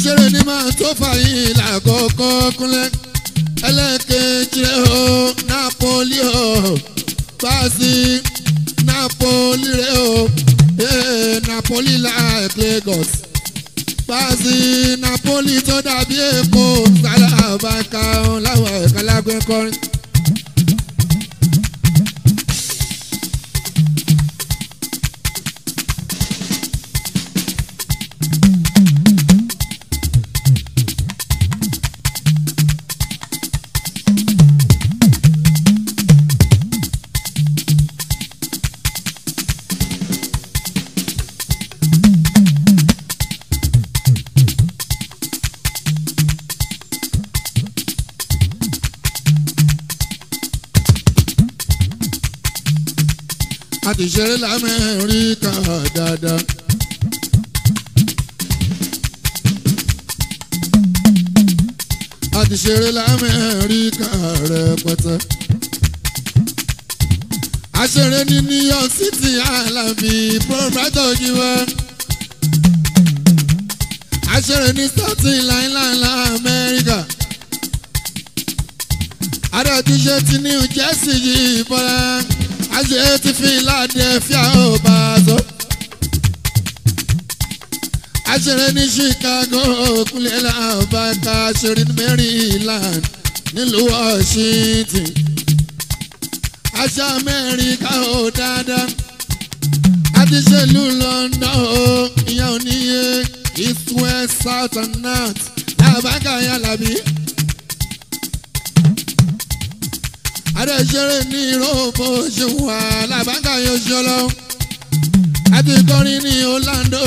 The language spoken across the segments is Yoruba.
aṣèré ni máa tó fàyín lákòókò kúnlẹ̀ ẹlẹ́kẹ̀jì rẹ̀ o Napoli o Brazil Napoli rẹ̀ o eh, Napoli like Lagos Brazil Napoli tó dàbí Èkó sálàbàkà láwọn ẹ̀ka lágbẹ́ kọrin. a ti ṣeré lamẹ́ríkà dáadáa. a ti ṣeré lamẹ́ríkà rẹpẹtẹ. a ṣeré ní New York City Alambi proprietor jíwá. a ṣeré ní Staten Island Amẹ́ríkà. adé ti ṣe ti New Jersey yìí bọ́lá àṣẹ ti Philadelphia ó bá a sọ. àṣẹrẹ ní Chicago kúnlẹ̀ làbàkà àṣẹrẹ ní Maryland nílùú Washington. àṣà Amẹ́ríkà ó dáadáa. àti ṣèlú London ó ìyá oníye east west south and north làbàkà yàlàbí. adẹ́sẹ̀rẹ̀ ní ìrọ̀bọ̀ ṣùwà làbáńkà yóò ṣọlọ. àti kọrin ní Orlando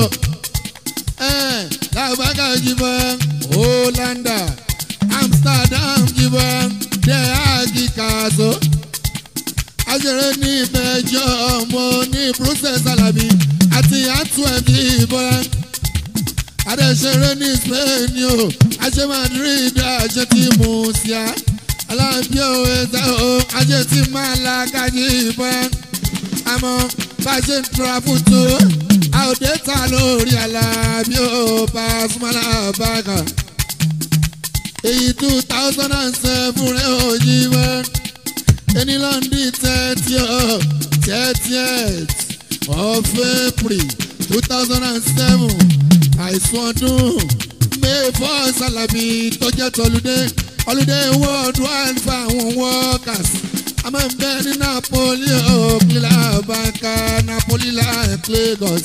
làbáńkà jìbọ̀ Hollanda Amsterdam jìbọ̀ dẹ́ àgìkàṣọ. àṣẹrẹ ní ìbẹ̀jọ́ ọmọ ní Brussels Alabi àti Antwerp jìbọ̀. adẹ́sẹ̀rẹ̀ ní Spain o àṣẹ Madrid àṣẹ tí mo ṣíà alábí òwe ṣe o ajé tí máa la kájí ìbọn àmọ́ bá a ṣe ń tura fún tó àòdè ta lórí alábí ò bá a súnmọ́ lábàkà èyí two thousand and seven rẹ̀ ò yí wẹ́ ẹni lọ́ndì thirty ọ̀ thirtieth of April two thousand and seven àìsàn ọdún May four Salabi tó jẹ́ tọ́lúdé holiday worldwide for àwọn workers a máa ń bẹ ní Napoli òkìlá banka Napoli like Lagos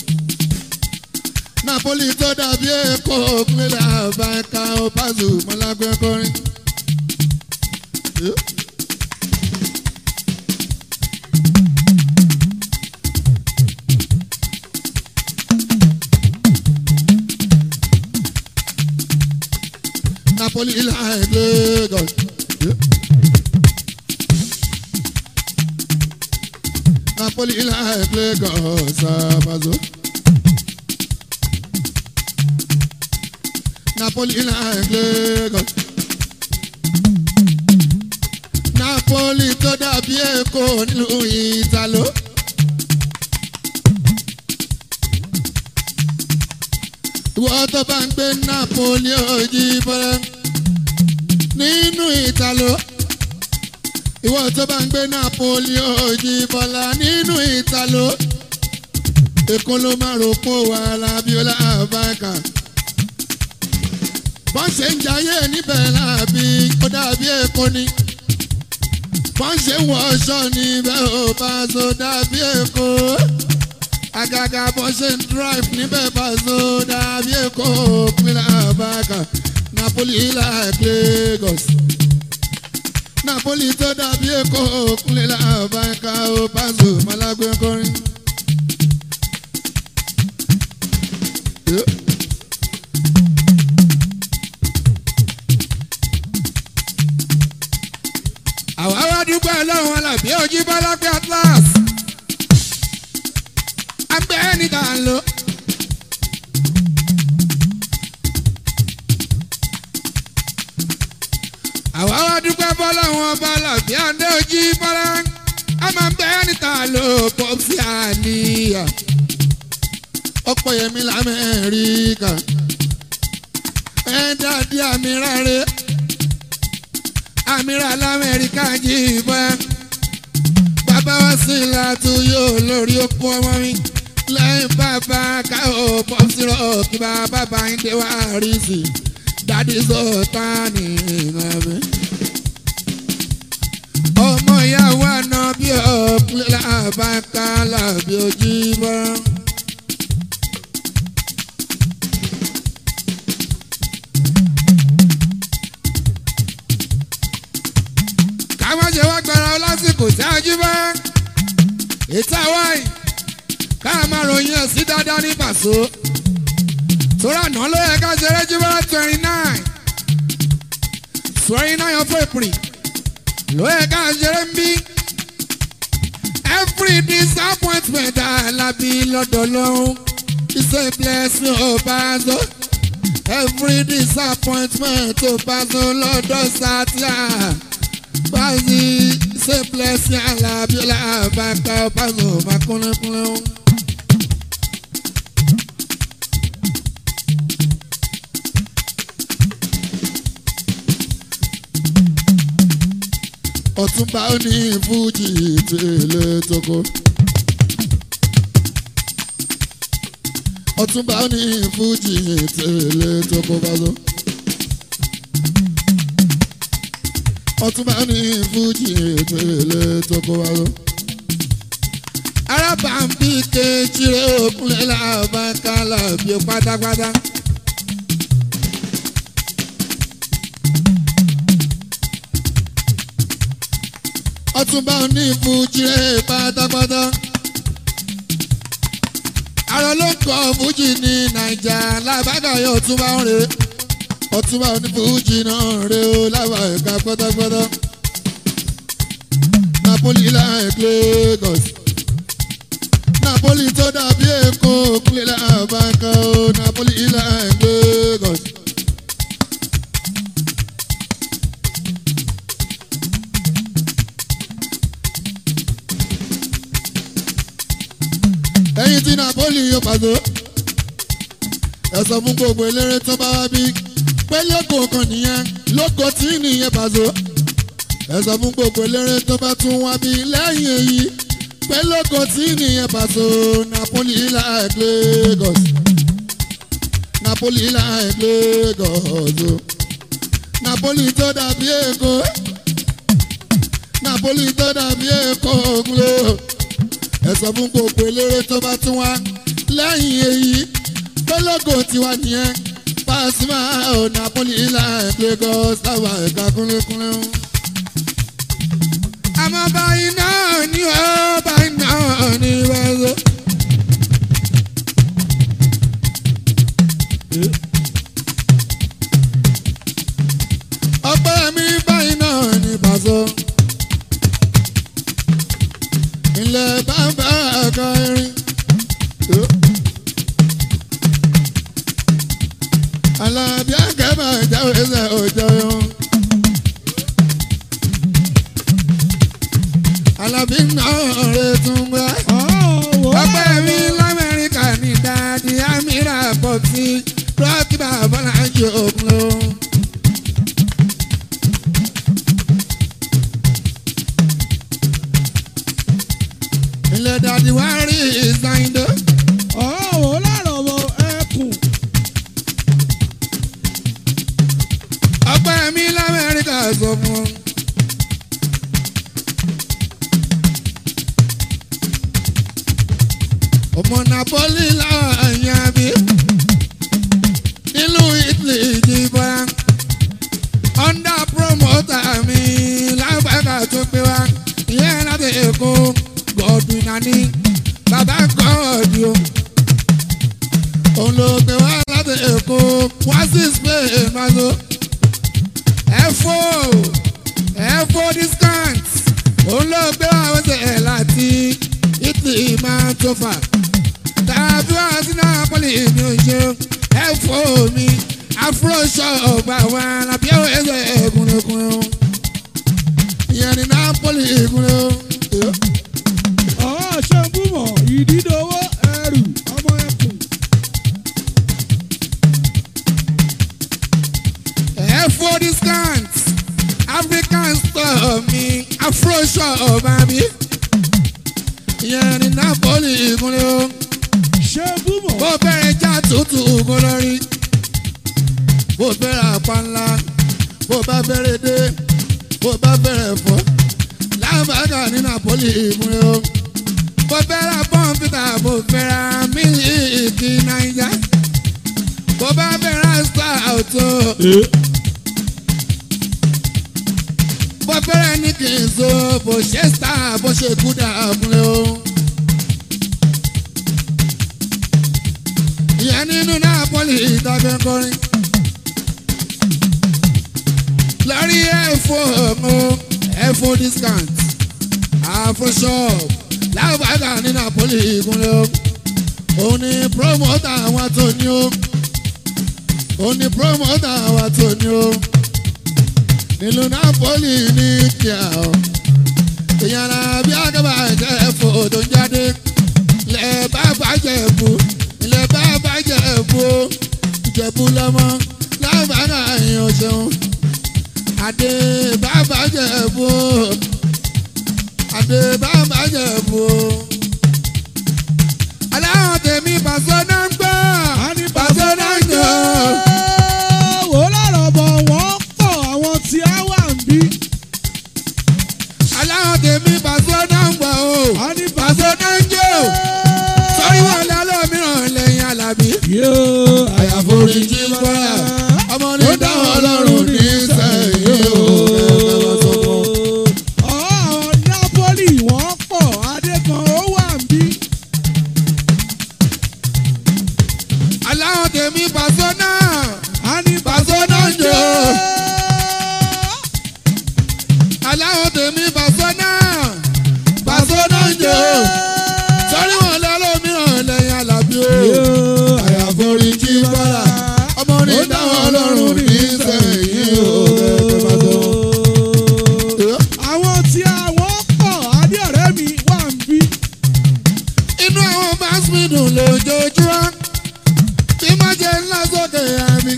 Napoli tó dàbí Èkó òkìlá banka opazu mọlágbé kọrin. Napoli like Lagos. Napoli like Lagos, Abazo. Napoli like Lagos. Napoli tó dàbí Èkó nílùú Ìtàló. Ìwọ tó bá ń gbé Napoli òjì bọ́lá nínú Ìtàló. Ìwọ tó bá ń gbé Napoli òjì bọ́lá nínú Ìtàló. Èkó ló máa rò pọ̀ wà lábíọ́lá àbáka. Bọ́n ṣe ń jayé níbẹ̀ láàbí ó dàbí Èkó ni. Bọ́n ṣe ń wọṣọ níbẹ̀ ò bá so dàbí Èkó agaga bó ṣe ń drive níbẹ̀ bá so dàbí èkó pínlẹ̀ àbáka Napoli like Lagos Napoli tó dàbí èkó pínlẹ̀ àbáka ó pàṣẹ malagbé kọrin. àwa wá dúpẹ́ lọ́wọ́ làbí ojú bọ́lá pé atlas abẹ́ níta ń lò. àwa wá dúpẹ́ bọ́lá wọn bọ́lá bí àndé ojú bọ́lá a máa ń bẹ́ níta lò pọ́pì àníyà ọ̀pọ̀ yẹmi lamẹ́ríkà dàdí àmìrà rẹ àmìrà lamẹ́ríkà jìbọn bàbá wa sí látú yóò lórí okun ọmọ mi lẹ́yìn bàbá káwọ́ pọ́sírọ̀ kí bàbá bá ń dé wá rí sí dádì sọ̀tà ní ìrìnàmí. ọmọ ìyàwó àná bí ọ̀pẹ́ làbáká làbí ojú bọ́. káwọn ṣe wá gbára ọ lásìkò tí a jí bá ìta wáyé ká máa ròyìn ẹ̀ sí dáadáa ní pàṣọ. tóra náà ló yẹ ká ṣe rẹ́júbọ́ twenty nine twenty nine of April ló yẹ ká ṣe rẹ́ ń bí. every disappointment alábí lọ́dọ̀ lọ́hún is a blessing ó bá zọ. every disappointment ó bá zọ lọ́dọ̀ sátìá. báyìí ṣe blessing alábí làbàkà ó bá zọ máa kúnlẹ̀kúnlẹ̀ ó. ọ̀túnba ó ní fújì tèlé tókó. ọ̀túnba ó ní fújì tèlé tókó bázó. ọ̀túnba ó ní fújì tèlé tókó bázó. arábàmbí kejì rẹ̀ òkúlẹ̀ làbàkálà bí pátápátá. ọtúnba ní fújìrè pátápátá. àrò ló ń kọ fújì ní nàìjà lábàgàyọ ọtúnba ń rè ọtúnba ní fújì náà rè ó lábà ẹ̀ka pátápátá. napoli like Lagos napoli tó dàbí èkó òkúlẹ̀ làbàkà ó napoli like Lagos. ẹyin tí napoli yóò pàdé ẹ sọ fún gbogbo eléré tó bá wá bí pé lóko kan nìyẹn lóko tí nìyẹn pàdé ẹ sọ fún gbogbo eléré tó bá tún wá bí lẹ́yìn èyí pé lóko tí nìyẹn pàdé napoli like Lagos napoli like Lagos o napoli tó dàbí èkó napoli tó dàbí èkó ògùnlé ẹ sọ fún gbogbo eléré tó bá tún wá lẹ́yìn èyí gbólógò tiwa nìyẹn Pasuma ò Napoli like Lagos táwa ẹ̀ka kúnlẹ̀kúnlẹ̀ ń. àmọ́ báyìí náà ni ó báyìí náà ni wẹ́ẹ́sọ. ọpẹ́ mi báyìí náà ni Paso ilẹ̀ bàbá ẹ̀ka irin. Alábí akẹ́bà jáwé sẹ́ òjò yọ. Alábí náà rẹ̀ tún gbá. Ọpẹ́ mi l'Amẹ́ríkà ní dáadé Amira pọ̀ sí Rọ́ọ̀kì bàbá lájú òkun lọ. ilẹ̀ dàdí wá rí ìsáyìndó. ọ̀hún lọ́rọ̀ wọ ẹkùn. ọpẹ́ mi lamẹ́ríkà sọ fún un. ọmọ napoli láàyè àbí nílùú italy ìjìbọn under promoter mi lágbàgà tó pé wá ìyẹn láti èkó gọdùn nání bàbá gọdù o òun ló gbé wá láti èkó wá sí spain mazo ẹfọ ẹfọ discount òun ló gbé wá wẹsẹ̀ láti italy máa tó fà tàbí wá sí napoli mi ò ṣe ẹfọ mi afro shop àwọn alábí ẹwọ ẹsẹ ẹgúnlẹkùn ìyẹn ní napoli ìgúnlẹ o. ọ̀hún ṣe ń búmọ̀ ìdídòwò ẹrù ọmọ ẹkùn. efo discount african store mi afro shop àbí ìyẹn ní napoli ìkúnlẹ̀ o ṣé búmọ̀ bó bẹ̀rẹ̀ já tútù kó lórí bó bẹ̀rẹ̀ àpánlá bó bá bẹ̀rẹ̀ dé bó bá bẹ̀rẹ̀ fọ́ lábàgà ní napoli ìkúnlẹ̀ o bó bẹ̀rẹ̀ pọ́ǹpítà bó bẹ̀rẹ̀ mílíìkì náírà bó bá bẹ̀rẹ̀ stout o. bó bẹ̀rẹ̀ ní kì í so bó ṣe star bó ṣe kú dàbúlẹ̀ o. ìyẹn nínú Napoli ìtàgé kọrin. lórí ẹ̀fọ́ ọmọ ẹ̀fọ́ discount àfọ shop láwùbáàgà ní Napoli ìkúnlẹ̀ o. òun ni promoter àwọn tó ní o. òun ni promoter àwọn tó ní o nílùú Napoli ní kíá o ìyàrá bí akẹ́bà jẹ́ ẹ̀fọ́ tó ń jáde ilẹ̀ bá bàjẹ́ bù ilẹ̀ bá bàjẹ́ bù ó ìjẹ̀bù lọ́mọ lábàárà èèyàn ṣeun adé bá bàjẹ́ bù ó adé bá bàjẹ́ bù ó aláwọ̀ tèmi pàṣẹ náà ń gbọ́ pàṣẹ náà ń jọ. wò lọ́rọ̀ bọ̀ wọ́n pọ̀ àwọn tí a wà ń bí. aláwọ̀ tèmi pàṣẹ náà ń gbọ́ o a ní pàṣẹ náà ń jọ. sọ́rí wọn lálọ́ mìíràn lẹ́yìn alábí. yóò àyàforí jí bọ́lá ọmọ ní dáhùn ọlọ́run ní sẹ́yìn o. àwọn Napoli wọ́n pọ̀ adékan ó wà ń bí. aláwọ̀ tèmi pàṣẹ náà a ní pàṣẹ náà ń jọ. aláwọ̀ tèmi pàṣẹ náà pàṣẹ náà ń jọ. sọ́rí wọn lálọ́ mìíràn lẹ́yìn alábí o. àyàforí jí bọ́lá ọmọ ní dáhùn ọlọ́run ní sẹ́yìn o. àwọn tí àwọn pọ̀ adé ọ̀rẹ́ mi wà ń bí. inú àwọn máàsì dùn lójoojúmọ́ tí má jẹ́ ńlá sókè àmì.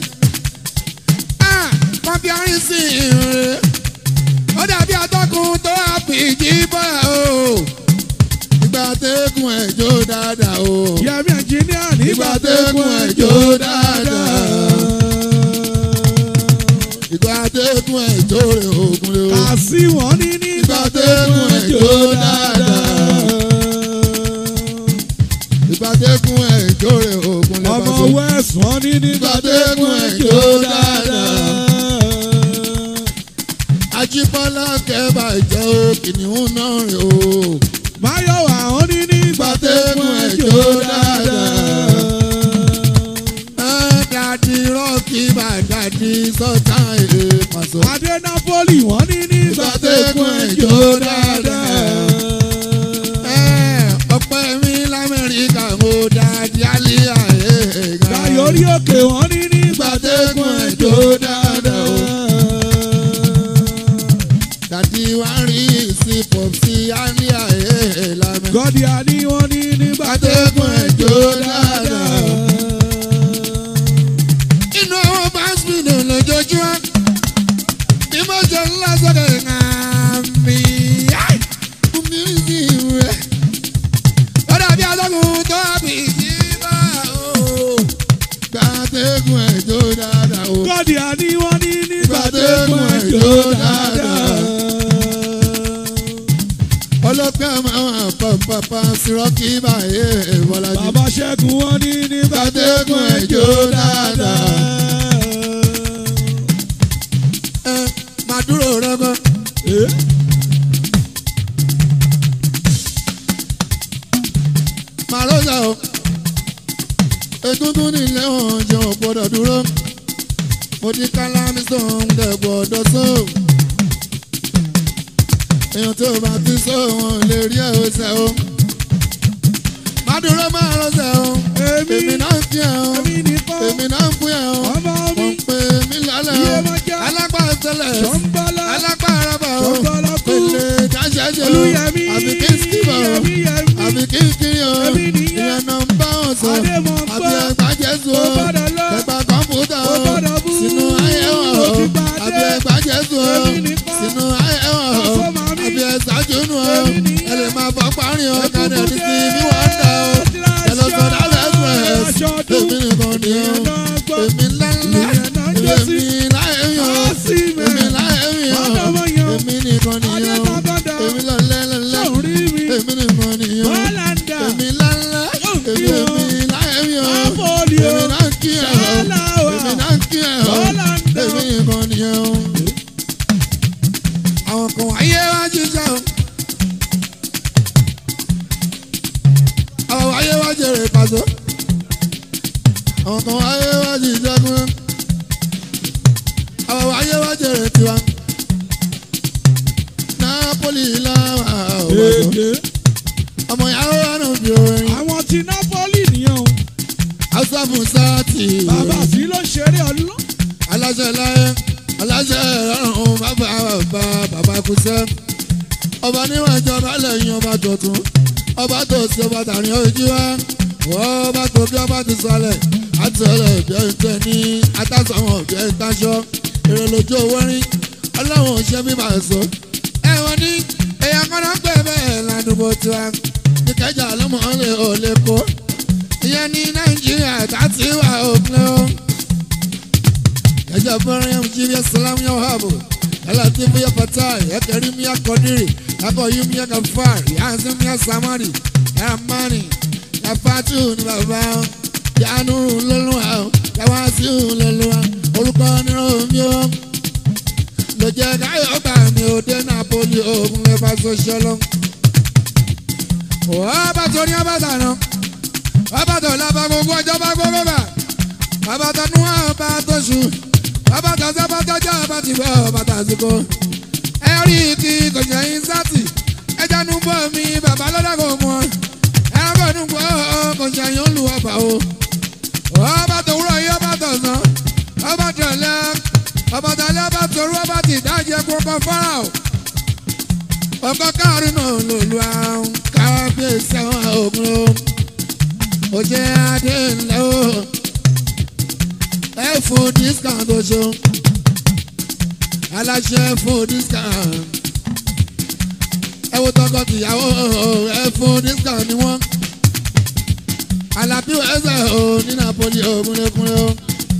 kọ́mpíárì sí ìrìn ó dàbí atọ́kùn tó àpìjì bọ́ o. ìgbà tẹ́kùn ẹ̀jọ́ dáadáa o. yẹmi ẹnjìníà nígbà Ìgbà tẹ́kùn tẹ́kùn ẹjọ́ ẹjọ́ dáadáa. ìgbà tẹ́kùn ẹ̀jọ́ rẹ̀ ògùn lé o. kà sí wọn ní nígbà Ìgbà tẹ́kùn tẹ́kùn ẹjọ́ ẹjọ́ dáadáa. ìgbà tẹ́kùn ẹ̀jọ́ rẹ̀ ògùn lé ọmọ bàtọ́. west wọn ní nígbà Ìgbà tẹ́kùn tẹ́kùn ẹjọ́ ẹjọ́ dáadáa. Ajíbọ́lá kẹ́bà jẹ́ o kìnìún náà rè o. máyọ̀wá wọn ní nígbà tẹ́kùn ẹjọ́ dáadáa. Ẹ dàdí rọ́ọ̀kì bá dàdí sọ́tà èè pàṣọ. adé Napoli wọn ní nígbà tẹ́kùn ẹjọ́ dáadáa. Ẹ ọpẹ́ mi l'Amẹ́ríkà mo dàdí àlíyà èè gan. Dayori òkè wọn ní nígbà tẹ́kùn ẹjọ́ dáadáa. Dàdí wá rí sí pọ̀pì àlíyà èè lámẹ́. gọ́dí àní wọn ní nígbà tẹ́kùn ẹjọ́ dáadáa. Inú àwọn báńsìmìnì lójoojúmọ́ bí mo jẹ ńlá sọ́dọ̀ ìhàmì. Omi sí rẹ̀. Ó dàbí atọ́kùn tó àbí ìjìbá o. Gbàtẹ́gùn ẹ̀jọ́ dáadáa o. gọ́dí àní wọn ní nígbà Ìgbà tẹ́kùn tẹ́kùn ẹjọ́ ẹjọ́ dáadáa. Ọlọ́pẹ́ máa wà pàpàpà sírọ́kì báyé Bọ́lájí. bàbá ṣẹ́gun wọn ní nígbà tẹ́kùn ẹjọ́ dáadáa. Ẹ máa dúró rẹ́gọ́. Eh? Màlúùsà o. Egungun nílé oúnjẹ ò gbọ́dọ̀ dúró. Mo ti kálámì sóhun dẹ̀ gbọ́dọ̀ sóhun. Èèyàn tó bá ti sóhun lè rí ẹ̀ ọ̀sẹ̀ o. Má dúró máa rọ́ṣẹ̀ o. Èmi Èmi náà ń fi ẹ̀ o. èmi nìkan Èmi náà ń fún ẹ̀ o. ọmọ mi Wọ́n pè mí lálẹ́ Iye o. máa já. Alápá tẹ́lẹ̀. ṣọ́nbọ́lá Alápá arábà o. ṣọ́nbọ́lá kú Pèlè dáṣẹ́jẹ́ o. olúyẹmí Àbí kí n skip o yẹmí yẹmí àbí kí n kiri o Èmi nìyẹn. ìyẹn náà ń bá wọn sọ adémọ̀ àbí pé ẹgbà jésù Ó o gbọ́dọ̀ lọ. ẹgbà kọ̀ǹpútà Ó o gbọ́dọ̀ bú. sínú ayé wọn Ó o ti gba kọrin o kàdé ní sí mi wà ń dà o ẹlọ́sọ̀dá lẹ́sùrẹ́s èmi nìkan ni o èmi ńláńlá èmi láyéyàn èmi láyéyàn èmi nìkan ni o èmi lọ́lẹ́ lọ́lẹ́ èmi nìkan ni o èmi ńláńlá èmi èmi láyéyàn èmi náà kí ẹ̀ ọ́ èmi náà kí ẹ̀ ọ́ èmi nìkan ni o. àwọn kan wáyé wá jíjẹ́ o. àwọn wáyé wá jèrè pàṣẹ. àwọn kan wáyé wá jíjẹ́ kún. àwọn wáyé wá jèrè tiwa. Napoli làwọn àwọn ọmọ ìyàwó wa náà fi orin. àwọn ti Napoli nìyẹn o Hausa fún sáàtì. bàbá sí ló ṣeré ọlọ́ aláṣẹ láyé aláṣẹ ọrùn bàbá bàbá bàbá kùsẹ́ ọba níwọ̀n ìjọba lẹ́yìn ọba tuntun ọba tó sí ọba tàrí ojú wa wọ́n ọba tó bí ọba ti sọlẹ̀ àtẹlẹ bí ẹni tẹ ní atásọ̀wọ̀n bí ẹni táṣọ èrè lójú owó rí ọlọ́run ò ṣe bí màá sọ ẹ wọ́n ní èèyàn kan náà pè bẹ́ẹ̀ ládùúgbò tiwa ìkẹjà lọ́mọ lè ò lè kó ìyẹn ní nàìjíríà tá a ti wà òpin o. Yaja Maryam Jibia Salam ya Wahabu Ya Latifu ya Fatai Ya Karim ya Kodiri Ya Koyum ya Gafar Ya Azim ya Samari Ya Amani Ya Fatu ni bàbá Ya Nuru lọ́lọ́wà Ya Wasiu lọ́lọ́wà Orúkọ ni Romi o Ló jẹ́ káyọ̀ gbà mí ò dé Napoli ogun lè bá sọ́ṣọ́lọ́ Ọba tó ní ọba tàná Ọba tó lábá gbogbo ọjọ́ bá gbogbo bá Ọba tó nú ọba tó sùn bàbá tàṣẹ bá tọjọ bá ti bọ bàtà àsìkò ẹ rí kí kò jẹ yín sátì ẹ jánu bọ mi bàbá lọ́dọ̀ kò mọ ẹ bọ̀ nù bọ́ kò jẹ yín olú ọba o ọba tó wúrọ̀ yín ọba tó sàn ọba tó lẹ ọba tó lẹ ọba tó rú ọba ti dájẹ kókó fọ́nrà o ọkọ káàrin náà lòlú àwọn kábíyèsí àwọn ògùn o òjẹ́ adé ńlẹ́ o ẹ fún discount oṣù aláṣẹ fún discount ẹ wo tọkọ tìyàwó ẹ fún discount ni wọn alábí ẹsẹ o ní Napoli o kúnlẹ̀kúnlẹ̀ o.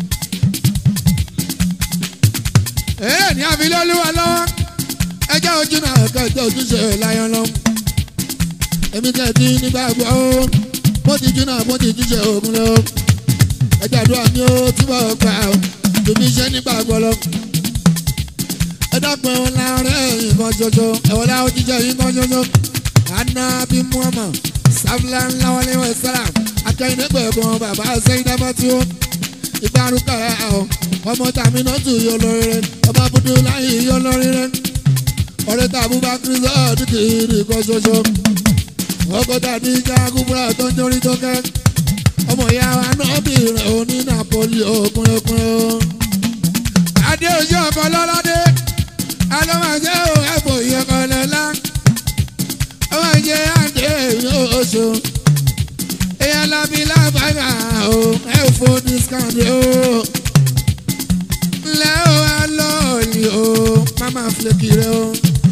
èrè ní àfilẹ́ olúwa lọ́wọ́ ẹjẹ́ ojú náà kẹjọ ojúṣe láyọ̀ lọ. èmi tẹ̀ tí nígbàgbọ́ o mo ti jú náà mo ti jíṣe ògùn lọ ẹjẹ àdúrà mi ó túbọ̀ gbà ó tòmí iṣẹ́ nígbà gbọ́lọ́. ẹ dákun ẹ̀wọ̀n láàárẹ̀ nǹkan ṣoṣo ẹ̀wọ̀n láwọn jíjẹ́ yìí kan ṣoṣo. àná bí muhammad sáfìlà ńlá wọlé wẹ̀ sára akẹ́yìn nígbà ẹ̀gbọ́n bàbá sẹ́yìn dábàá tí ó. ìgbàrúkọ ẹ̀ ọ̀ ọmọ tàmí náà tù yọ lórí rẹ̀ ọmọ abudu láyé yọ lórí rẹ̀. ọ̀rẹ́ tàbí bá kírísọ́ dìkìrì kan ṣoṣo. ọkọ̀ tàbí jágúbúrà tó ń jórí tó kẹ́ ọmọ ìyá wa náà bìrìn òní Napoli òkúnrin òkúnrin o. adé ojú ọkọ lọ́ládé alọ́mọdé ò ẹ̀bùn ìyẹ̀kọ́ lọ́lá ọmọ ìjẹ́ àdé oṣù èèyàn lábí lábàgà o ẹ̀ fún discount o. ńlẹ́ o wá lọ́ọ̀lì o mama flake rẹ o.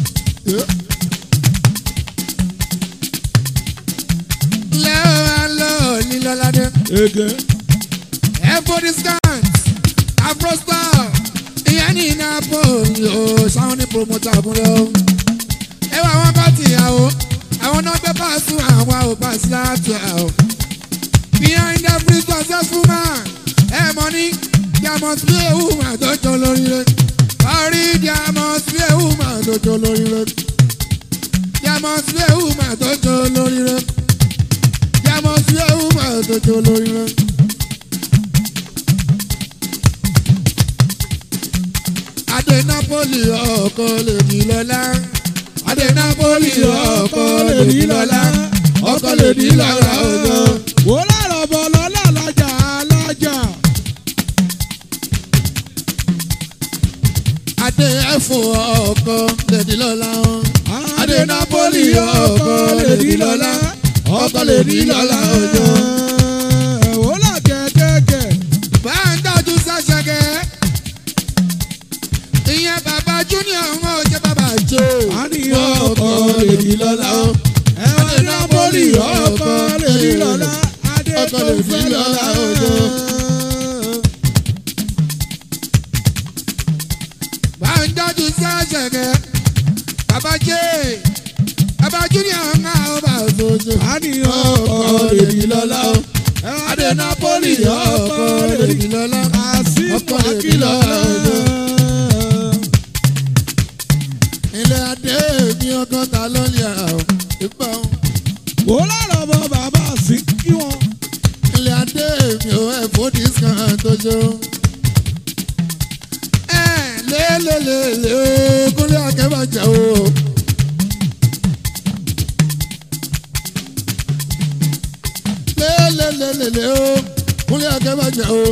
ńlẹ́ o wá lọ́ọ̀lì lọ́ládé. ege Ẹ̀fọ́ discount Afrostar ìyẹn ní Napoli o ṣáwọn ní promoter àbúrò o. Ẹ wá àwọn bá tìyàwó àwọn náà gbé pàṣẹ àwọn àwòpá síláàtù ẹ̀ o. Behind every successful man ẹ mọ̀ ní there must be a woman tó jọ lórí rẹ̀. Orí there must be a woman tó jọ lórí rẹ̀. There must be a woman tó jọ lórí rẹ̀. There must be a woman tó jọ lórí rẹ̀. Adé Napoli ọkọ lè di lọ́lá. Adé Napoli ọkọ lè di lọ́lá. Ọkọ lè di lọ́lá ọjọ́. wò lọ́rọ̀ bọ̀ lọ́lá alájà alájà Adé ẹ̀fọ́ ọkọ lè di lọ́lá. adé Napoli ọkọ lè di lọ́lá Ọkọ lè di lọ́lá ọjọ́. wò lọ́ kẹ̀kẹ́kẹ̀ Bá ń tọ́jú sẹ́sẹ̀kẹ́. Ìyẹn bàbá Júnior ń wọ́n jẹ́ bàbá jò. a ní ọkọ lè di lọ́lá Adé ẹ̀wọ̀n náà lè fi lọ́la òjò. bá ń dájú sí àṣẹkẹ́ bàbá jẹ́ bàbá júnior ń ká ọba òṣòṣò. àníyàn ọkọ̀ lè fi lọ́la o. adé napoli ọkọ̀ lè fi lọ́la. àsìkò ọkọ̀ lè fi àkìlọ̀ lọ́la òjò. ilé adé mi ọgọ́ta lọ́lẹ̀ ara ò ìbọn. wò lọ́rọ̀ bọ bàbá sí kí wọn. ilé adé mi ò ẹ̀fọ́ discount tó ṣe o. ẹ lélelele o kúnlẹ̀ akẹ́bàjẹ́ o. lélelele o kúnlẹ̀ akẹ́bàjẹ́ o.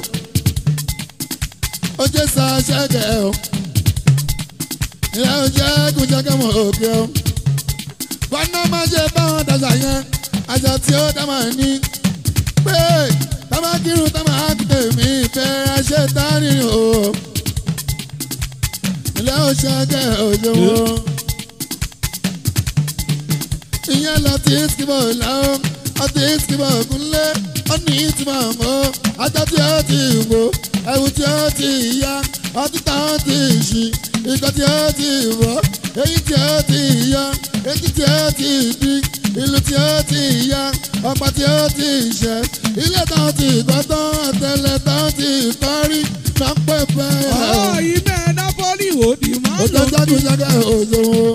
ó jẹ́ sa ṣẹ́gẹ̀ o. ìyá ó jẹ́ kúnjẹ́kẹ́ mọ̀ òkè o. wọn náà máa ṣe báwọn dàgbà yẹn àṣà tí ó dá máa ní pé tábà kírun tábà tèmi fẹ́ ṣe tání o. ilé òṣèké òjòwò. ìyẹn lọ tí ìsìnkú lọ́wọ́ ọtí ìsìnkú kúnlé ọ̀nì ìtumọ̀ mọ́ ajá tí ó ti wò ẹ̀wù tí ó ti yá ọtí táwọn ti ṣì ikọ̀ tí ó ti wọ̀ èyí tí ó ti yá etí tí ó ti di ìlú tí ó ti yá ọ̀pá tí ó ti ṣẹ́ ilé táwọn ti kọ́ tán àtẹlẹ táwọn ti kọ́ rí máa ń pẹ́ pẹ́. ọ̀ ìmẹ̀ nápọ́lì wò ni máa ó lò tẹ́ jáde jáde òṣòwò.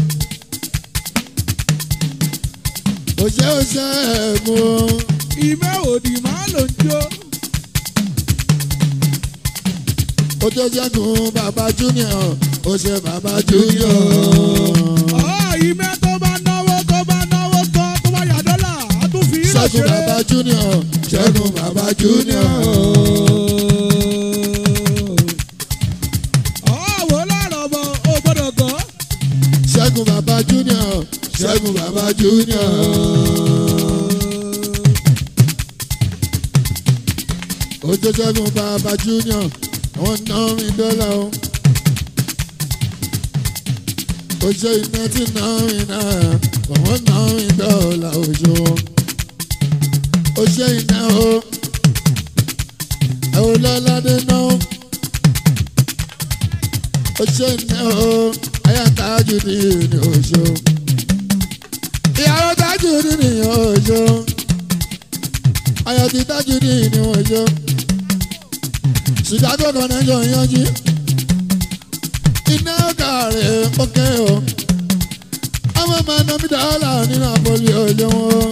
òṣè òṣè ẹ̀gbọ́n. ìmẹ̀ wò ni máa lò ń jó. ó tó ṣẹ́gun bàbá junior ó ṣe bàbá junior. ọ̀ ìmẹ̀ tó bá náwó tó bá náwó tán tó bá yà dọ́là á tún fi ilẹ̀ ṣẹ́gun ṣeré. bàbá junior ṣẹ́gun bàbá junior. ọ̀ wò lọ́rọ̀ bọ ò gbọ́dọ̀ gọ́. ṣẹ́gun bàbá junior ṣẹ́gun bàbá junior. ó tó ṣẹ́gun bàbá junior wọ́n ná mi dọ́là o. ó ṣe iná tí ná mi náà wọ́n ná mi dọ́là oṣù. ó ṣe iná o. ẹ ò lọ́ládé náà. ó ṣe iná o. ayátájú ní ní oṣù. ìyàwó tájú ní ní oṣù. ayọ̀ ti tájú ní ní oṣù chicago connection yanjú iná kàrẹ̀ ókè o ọmọ máa ná mi dọ́là ní napoli olówó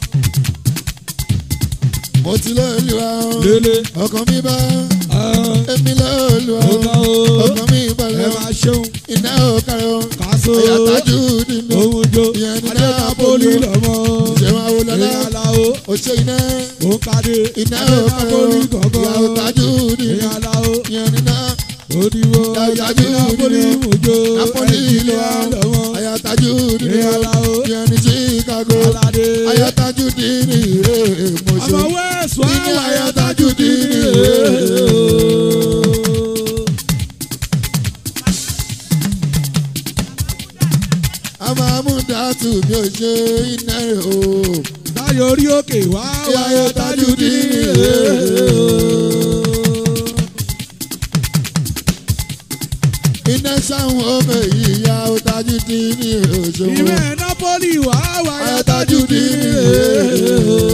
mo ti lé olúwa o lélẹ̀ ọkàn mi bá ẹ̀ èmi lé olúwa o ọ̀gá o ọkàn mi ẹ balẹ̀ o máa ṣeun iná kàrẹ̀ o kàṣó ìyàtájú nínú ohun jó ìyẹn ní adé napoli nápọ́lì lọ́mọ. ìṣẹ̀wọ̀n awolọ́lá ìyàlá o òṣè iná òun kàdé iná adé kàrẹ̀ o nápọ́lì gọ̀gọ́. ìyàwó tájú nínú ìyàlá o ìyẹn ní náà. òdìwọ Ìyàlá adé nápọ́lì nínú mùjó Napoli ẹ̀jìnlẹ̀ ilé lọ́mọ. ayataju dini Ìyàlá o yẹn ní Chicago aládé ayataju dini èèmọ̀ṣọ́ ọmọ wẹ́ẹ̀sì wá Nínú wáyà ayátájú tájú dì dì ní ní. amamudatu mi ò ṣe iná rẹ̀ o táyọ̀ orí òkè wá wáyà tájú dì ní. iná sáwọn ọmọ èyí ya ọ̀tájú dini òṣòwò ìwé nápọ́lì wá wáyà ayataju tájú dì dini ní.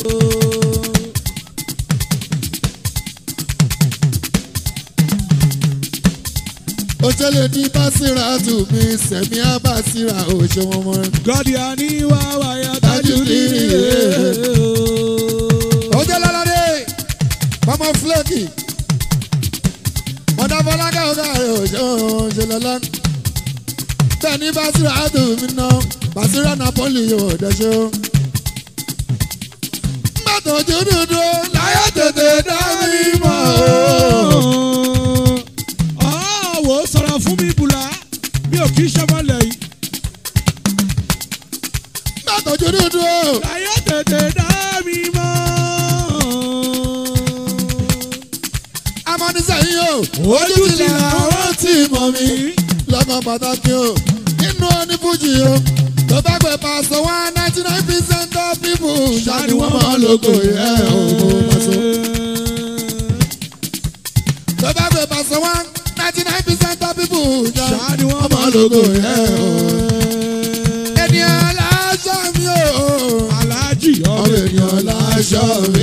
òṣèlè ní básírà tù mí sẹ̀mí àbásírà òṣòwò mọ́. gọ́díà ní wá wáyà tájú dì ní. ọjọ́ lọ́lọ́dé ọmọ fúlẹ́kì mọ̀dá fọlákẹ́ ọ̀gá rẹ̀ òjò ṣe lọ́lá bẹ́ẹ̀ ni basira adùn mi ná basira napoli yóò dẹ́ṣẹ́ o. mbàtò ojú dúdú láyé tètè dá mi mọ̀ o. ọ̀wọ́ sọ̀rọ̀ fún mi bùlá mi ò kí sọ́mọ́lẹ̀ yìí. mbàtò ojú dúdú láyé tètè dá mi mọ́. amọ́nisẹ́yìn o ojú ti là wọ́n ti mọ̀ mi lọ́kàn pàtàkì o nínú onífújì o tó bá gbé pàṣẹ one ninety nine percent of people ṣáàni wọ́n mọ̀ lóko yẹ òun pàṣẹ. tó bá gbé pàṣẹ one ninety nine percent of people ṣáàni wọ́n mọ̀ lóko yẹ òun. ènìyàn láṣọ mi ò aláàjì ọmọ ọbẹ̀ ènìyàn láṣọ mi.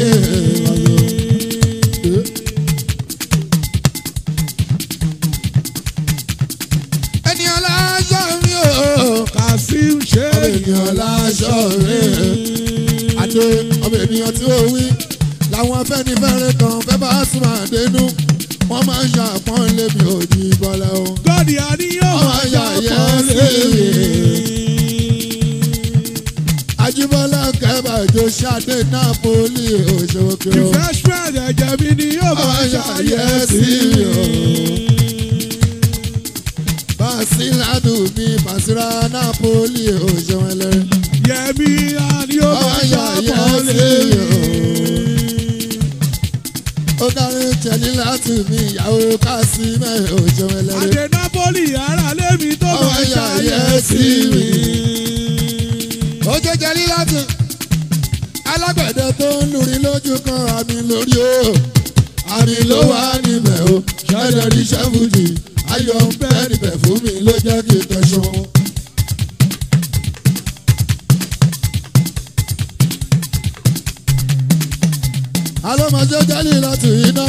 ènìyàn láṣọ mi ò kasim ṣe ọmọ ènìyàn láṣọ mi. àdé ọmọ ènìyàn tí ó wí làwọn afẹ́nifẹ́re kan fẹ́ bá sùn àdénú wọ́n máa ń ṣàpọ́nlé mi ò ní bọ́lá o. gọ́dì àníyàn Ọmọ ayà yẹn sí mi. Ajíbọ́lá kẹ́bà jó ṣáde Nápólì òṣòkè o. refreshment ẹ̀jẹ̀ mi ni yóò Ọmọ bá ayà ṣàyẹ̀ yẹn sí sí mi o. Bàṣírádù mi Bàṣírá Nápólì òṣèwẹ̀lẹ̀. yẹmi àníyàn Ọmọ bá ayà yẹn sí mi o. Ó dárí tẹ̀lé láti mi ìyàwó Kásímẹ̀ òṣèwẹ̀lẹ̀. àdè napoli ara lèmi tó Ọmọ bá ayà ṣàyẹ̀ yẹn sí sí mi. mi. ó jẹ́ jẹ́rí láti alágbẹ̀dẹ tó ń lùrí lójú kan àmì lórí o àmì ló wà níbẹ̀ o ṣẹ́dẹ̀ rí ṣẹ́fùdì ayọ̀ ń bẹ́ níbẹ̀ fún mi ló jẹ́ kí n tẹ̀sán. alọ́mọdé jẹ́lí láti iná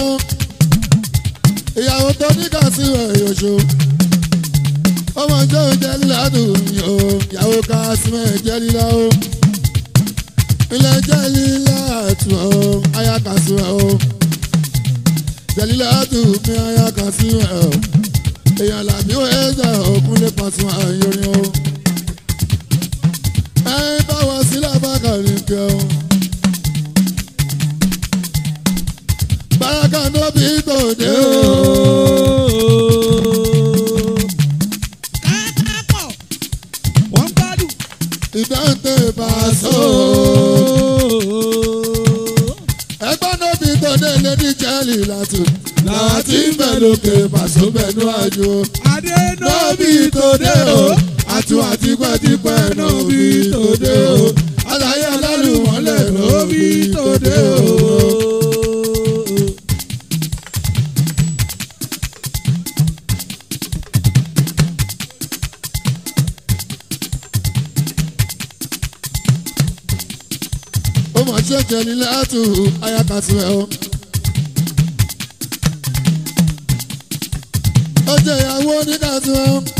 ìyàwó tó ní kàṣíwẹ̀ yòṣó ọmọ ìjọ jẹ́lí ládùn o ìyàwó kàṣíwẹ̀ jẹ́lí láwọ́ ilé jẹ́lí látù o aya kàṣíwẹ̀ o jẹ́lí látù mi aya kàṣíwẹ̀ o èèyàn làbí ó ẹ̀jẹ̀ òkun lè pàṣẹ àyọrin o ẹ bá wọ sílẹ̀ bá kàrí kẹ́ o. Baraka no be tòde o. káàpọ̀ wọ́n gbádùn. Ìdáǹtẹ̀ Paso. Ẹgbọ́n no be tòde lédi jẹ́lì látò. Làwọn tí ń bẹ̀ lókè Paso bẹ̀nu àjò. adé No be tòde o. Àtún àti pẹ́tipẹ́ no be tòde o. Àlàyé alálùmọ́lẹ̀ no be tòde o. ó mọ̀ ṣe jẹ́lí látù ayakàtú ẹ̀ o. ó jẹ́ ìyàwó oníkàtú ẹ̀ o.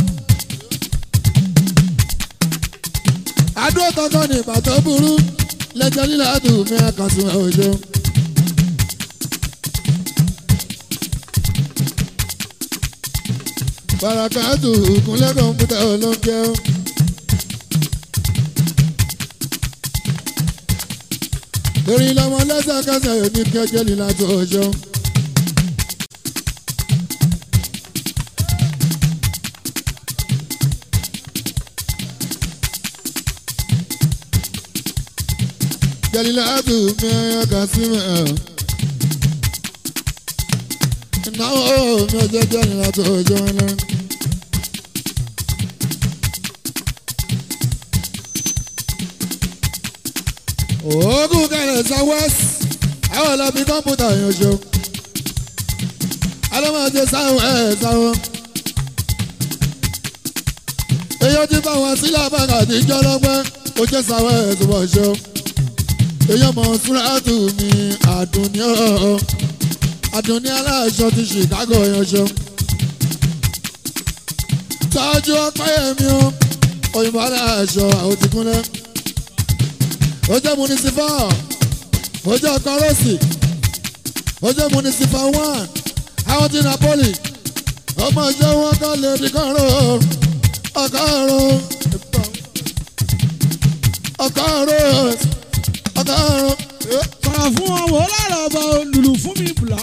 adó tọkọ ní ìgbà tó burú lẹ́jọ́ lílàtù mi àkàtú ẹ̀ òjò. barakatu kúnlẹ̀ kọ̀ǹpútà olóńgbẹ́ o. torí lọ́mọ lẹ́sẹ̀kẹsẹ̀ ní kẹjẹ ní láti ọjọ́. Jalilatu mi ọkà sí mi ẹ̀. Ìnáwó mi ọjọ́ jẹ́ ní láti ọjọ́ ńlá. oògùn kẹrẹ southwest àwọn ọlọ́bí kọ́mpútà yẹn ṣo alọ́mọdé sáwọn ẹ̀ sáwọn. èyí ti bá wọn sílẹ̀ abáka àti jọlọ́gbẹ́ ó jẹ́ sáwọn ẹ̀ tó bọ̀ ṣo. èyí ọmọ súrátù mi àdùnní ọ̀ àdùnní aláṣọ ti chicago yẹn ṣo. tọ́jú ọpẹ́ yẹn mi ó òyìnbó aláṣọ àwọn ti kúnlẹ̀ ó jẹ́ municipal ó jẹ́ kọ́rọ́sì ó jẹ́ municipal one àwọn ti napoli ọmọ ìjọ wọn kọ́ lè di kọ́rọ́ ọkọ́rọ́ ọkọ́rọ́ ọkọ́rọ́ sọ̀rọ̀ fún wọn wò lára ọba lùlù fún mi bùlá.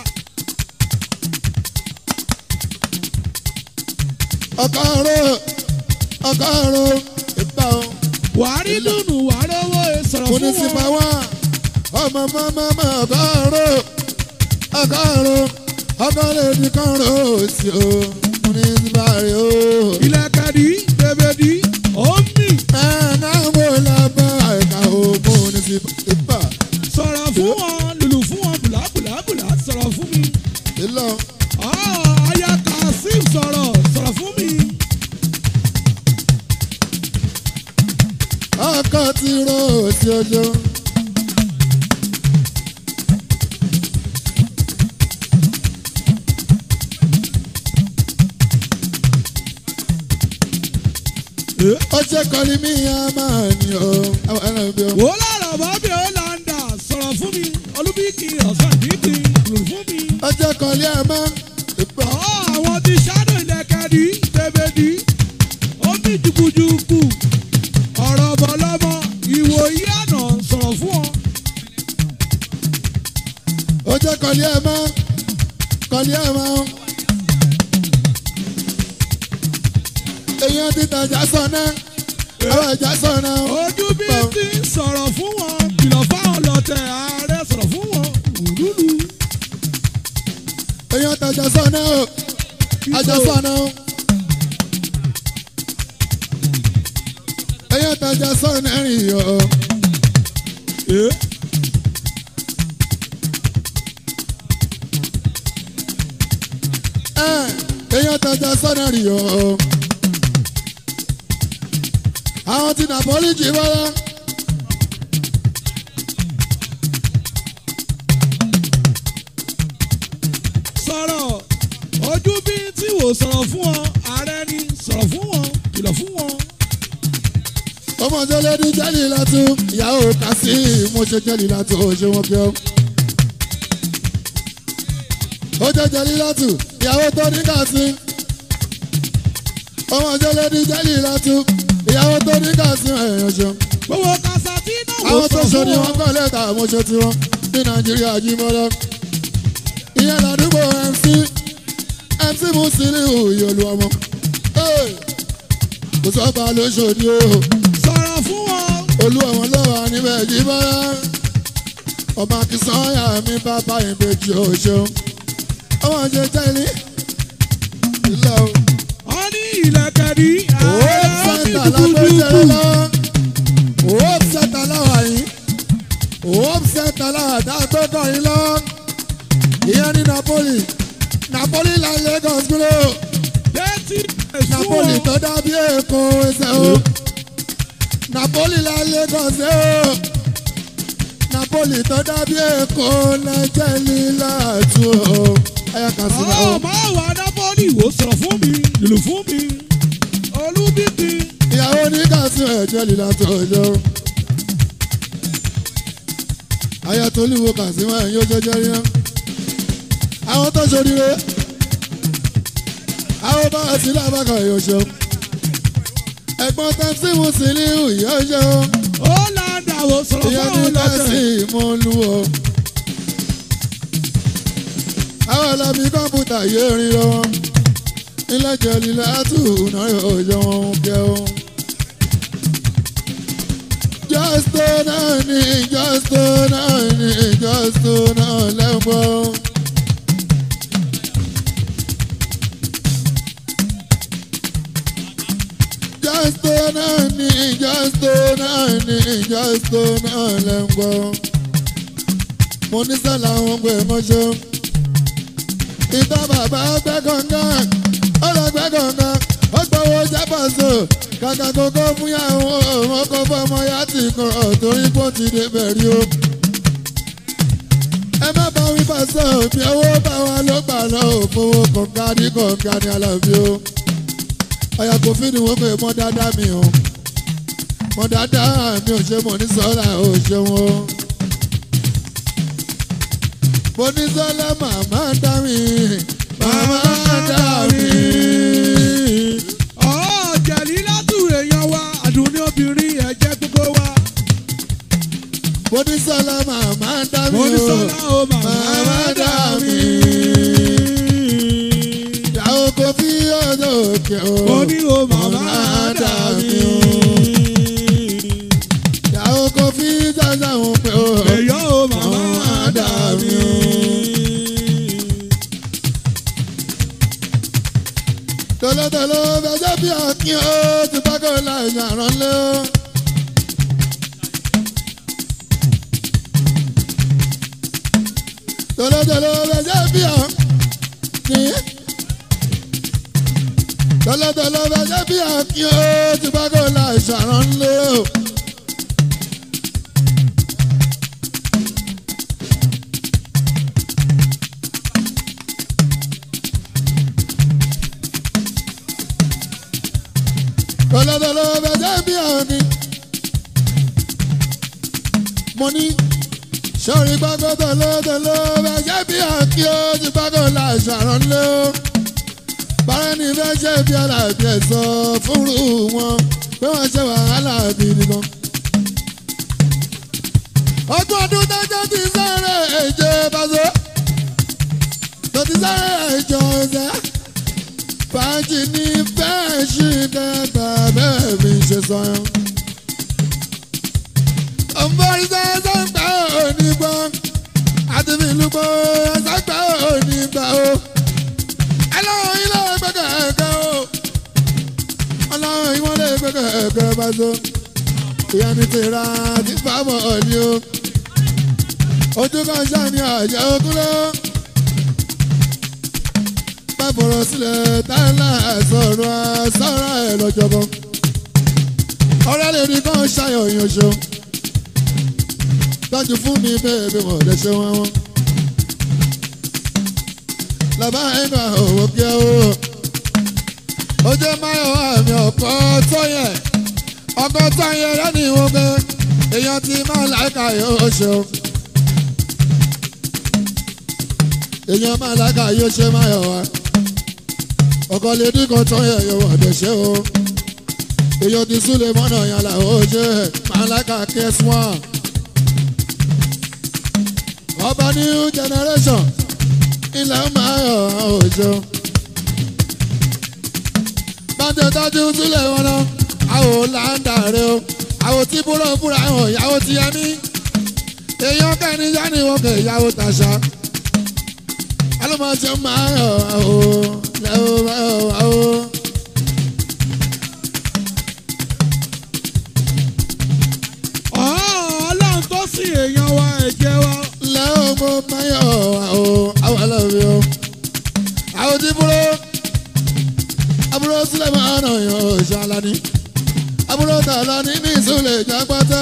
ọkọ́rọ́ ọkọ́rọ́ ìgbà wọn. wàá rí dùnú wàá rówó e sọ̀rọ̀ fún municipal wọn. one ọmọ mọ́mọ́ ọgọ́rùn ọgọ́rùn ọgọ́rùn ní kọ́rùn sí o municipal rẹ o. ilẹ̀kẹ̀dì bèbèdì omi ẹ̀ẹ́nà èlò Ah, aya kasim sọ̀rọ̀ sọ̀rọ̀ fún mi. ọkọ ti ro òsì ojo. ó ṣe kọ́ni mí á máa ní o àwọn ẹran bí o. wò ó lára bàbí ọ̀làǹdà sọ̀rọ̀ fún mi olúbíkì ọ̀sán dídì lù fún mi. ó ṣe kọ́ni ẹ̀ mọ́ ìgbà. Ọ̀, àwọn ti ṣáàdù ìlẹ̀kẹ̀dì tẹ̀bẹ̀dì ó ní jùkùjùkù ọ̀rọ̀ bọ̀lọ́mọ ìwòyí àná sọ̀rọ̀ fún ọ. ó jẹ́ kọ́ni ẹ̀ mọ́ kọ́ni ẹ̀ mọ́. èèyàn ti tàjà sọ̀nà àwọn ìjà sọ̀nà. ojú bí ti ń sọ̀rọ̀ fún wọn kìlọ̀ fáwọn lọ́tẹ̀ ààrẹ sọ̀rọ̀ fún wọn òdúdú. èèyàn tàjà sọ̀nà o àjà sọ̀nà o. èèyàn tàjà sọ̀nà rìn o. ẹ̀, èèyàn tàjà sọ̀nà rìn o. àwọn ti Napoli jí bọ́lá. sọ̀rọ̀ ojú bí tí wò sọ̀rọ̀ fún ọ ààrẹ ni sọ̀rọ̀ fún wọn kìlọ̀ fún wọn. ọmọdé lẹ́ni jẹ́lì látú ìyàwó kàsí mo ṣe jẹ́lì látú ó ṣe wọ́n kí ọ́. ó jẹ́ jẹ́lì látú ìyàwó tó ní kàsí. ọmọdé lẹ́ni jẹ́lì látú ìyàwó tó ní kàsí ẹ̀yàn ṣe. gbogbo kasa tí náà wò àwọn tó sọ̀rọ̀ ṣe fún ni ọ. wọ́n kọ́ lẹ́tà mo ṣe tiwọn ní nàìjíríà jí mọ́lá. ìyẹn ládùúgbò mc mc musiliu ìyọ̀lù ọmọ. Hey! kò sọ́ba lóṣòdì o sọ̀rọ̀ fún wọn. olú ọ̀wọ́n lọ́wọ́ níbẹ̀ jí bọ́lá ọmọ akínsányà mi bàbá ìbejì òṣèlú ọmọ ṣe jẹ́lí ilé o. wọ́n ní ìlẹ̀kẹ̀dì òwò ààrẹ ó ní sẹ́ńtà lágbèsè jùkùjùkù. lọ́wọ́ òwò sẹ́ńtà láwà yìí òwò sẹ́ńtà láwà dáàtọ́ kọrin lọ́wọ́ ìyẹn ní Napoli Napoli la Lagos gbúlò Dẹ́tí Napoli ẹ̀sùn tó dàbí Èkó ẹsẹ̀ o Napoli la Lagos ẹ o Napoli tó dàbí Èkó lẹ́jẹ̀ lílà tù o ẹ̀yà kà sí ọ̀ náà o. máa wà nápọ́lì wò sọ̀rọ̀ fún mi lùlù fún mi olúbíkì ìyàwó ní kàṣí ẹ̀jẹ̀ lílà tó ọjọ́. ayatolluwo kàṣíwá ẹ̀yìn ojoojú rí náà. àwọn tó ṣoríire àwọn bá ti lábàkà yóò ṣe. ẹ̀gbọ́n tẹ́sí Musiliu yóò ṣe o. ó láǹdà wò sọ̀rọ̀ ìyẹn fún ní ọ kàṣí lọ́tẹ̀. ìmọ̀lú o. àwọn ọlọ́bí kọ́mpútà yóò rí lọ́wọ́. ilé jẹ̀lì látù náà yóò jọ wọn kẹ́ o. Justo náà ni justo náà ni justo náà lẹ́gbọ́n. Justo náà ni justo náà ni justo náà lẹ́gbọ́n. Mo ní sálà àwọn ọgbẹ́ mọ́ṣọ́. Ìtàn bàbá gbẹ́ kọ̀ọ̀kan, ó lọ gbẹ́ kọ̀ọ̀kan, ó gbọ́wọ́ jábàṣọ. Kàkà kókó fún yàwó ọmọ kó fọmọ yá ti kọ̀rọ̀ torí kó ti débẹ̀ rí o. Ẹ má bá wí pàṣẹ òbí owó bá wa ló gbà lọ òfowó kọ̀ọ̀kan ní kọ̀ọ̀kan ní alábí o. Ọ̀yà kò fi ni wọ́n pè mọ́ dáadáa mi o. Mọ́ dáadáa mi ò ṣe mọ̀ ní sọ́la ò ṣe wọn. Mo ní sọ́lá màmá dá mi, màmá dá mi. ọ̀ jẹ̀lí látù èèyàn wa àdùnní obìnrin ẹ̀jẹ̀ gbogbo wa. Mo ní sọ́lá màmá dá mi mo ní o. sọ́lá o màmá Màmá dá mi. Ìyàwó kò fi ọ̀dọ̀ òkè o. mo ní o màmá dà mí. Ìyàwó kò fi jájá òun pé o. èyàn o màmá dà mí. Tolótoló fẹjọ́ bí ọkìn o. Ti pákó láì yàrá lé o. Tolótoló fẹjọ́ bí ọkìn. tọ́lọ́tọ́lọ́ bẹ jẹ́ bí àkí ó ti bá kó la ìṣàrán lé o. tọ́lọ́tọ́lọ́ bẹ jẹ́ bí àkí. mo ní sọ̀rí gbàgbọ́ tọ́lọ́tọ́lọ́ bẹ jẹ́ bí àkí ó ti bá kó la ìṣàrán lé o bára ní fẹ́ ṣe bí aláàbí ẹ̀ sọ fúnrú wọn pé wọ́n ṣe wàhálà gidi gan. ọdún ọdún dájọ́ ti sáré èjè bàzọ́ tó ti sáré èjò ọ̀sẹ̀ fàájì ní fẹ́ẹ́ ṣì kẹta bẹ́ẹ̀ mi ṣe sọ yẹn. ọ̀nbọ̀n sẹ́sẹ́ ń gbà òní gbọ́ àti fi ìlú gbọ́ ẹ̀sẹ̀ gbà òní gbà ó ọlọ́run ilé gbẹ̀gẹ̀ ẹ̀gẹ́ o ọlọ́run ìwọ́n lè gbẹ̀gẹ̀ ẹ̀gẹ́ bá so ìyá mi ti ra ti fábọ̀ ọ̀ni o ojú kan ṣàní àjẹ́ ogúnlé bá fọ̀rọ̀ sílẹ̀ táìlà sọ̀rọ̀ sọ̀rọ̀ ẹ̀ lọ́jọ́bọ̀ ọ̀rẹ́ lè rí kan ṣàyọ̀ ìyànṣọ́ tọ́jú fún mi bẹ́ẹ̀ bí wọ́n lè ṣe wọ́n wọ́n lọ́ba ẹ̀ka òwò kí ẹ o. ó jẹ́ máyọ̀ àmì ọ̀pọ̀ tọ́yẹ̀ ọkọ̀ tọ́yẹ̀ lẹ́nu ìwọ̀n pé èèyàn ti máa láìka yóò ṣe o. èèyàn máa láìka yóò ṣe máyọ̀ wá. ọkọ̀ lè dínkù tọ́yẹ̀ yóò wọ̀ dé ṣe o. èèyàn ti súlẹ̀ mọ́nà yàrá ó ṣe máa láìka kẹ́sì wọn. ọba new generation ilẹ̀ máa yọ̀ òjò. Bàtẹ̀ tọ́jú sílẹ̀ wọn náà, àwò láńdàre o. Àwò tí búrọ̀ fúnra hàn ìyàwó ti yẹ mí. Èèyàn kẹ́ni yá ni wọ́n kẹ̀ ìyàwó tàṣà. Alọ́mọṣẹ́ máa yọ̀ àwò lẹ́wọ̀ máa yọ̀ àwò. ọlọ́run tó sì èèyàn wa ẹ̀jẹ̀ wa. Lẹ́wọ̀ mo máa yọ̀ àwò àwò lọ́wọ́ o. Àwò tí búrọ̀ àbúrò sílẹ̀ máa nà yọ̀ ṣàlàní. Àbúrò tààlà ní ní ìsúlẹ̀ ìjàgbátá.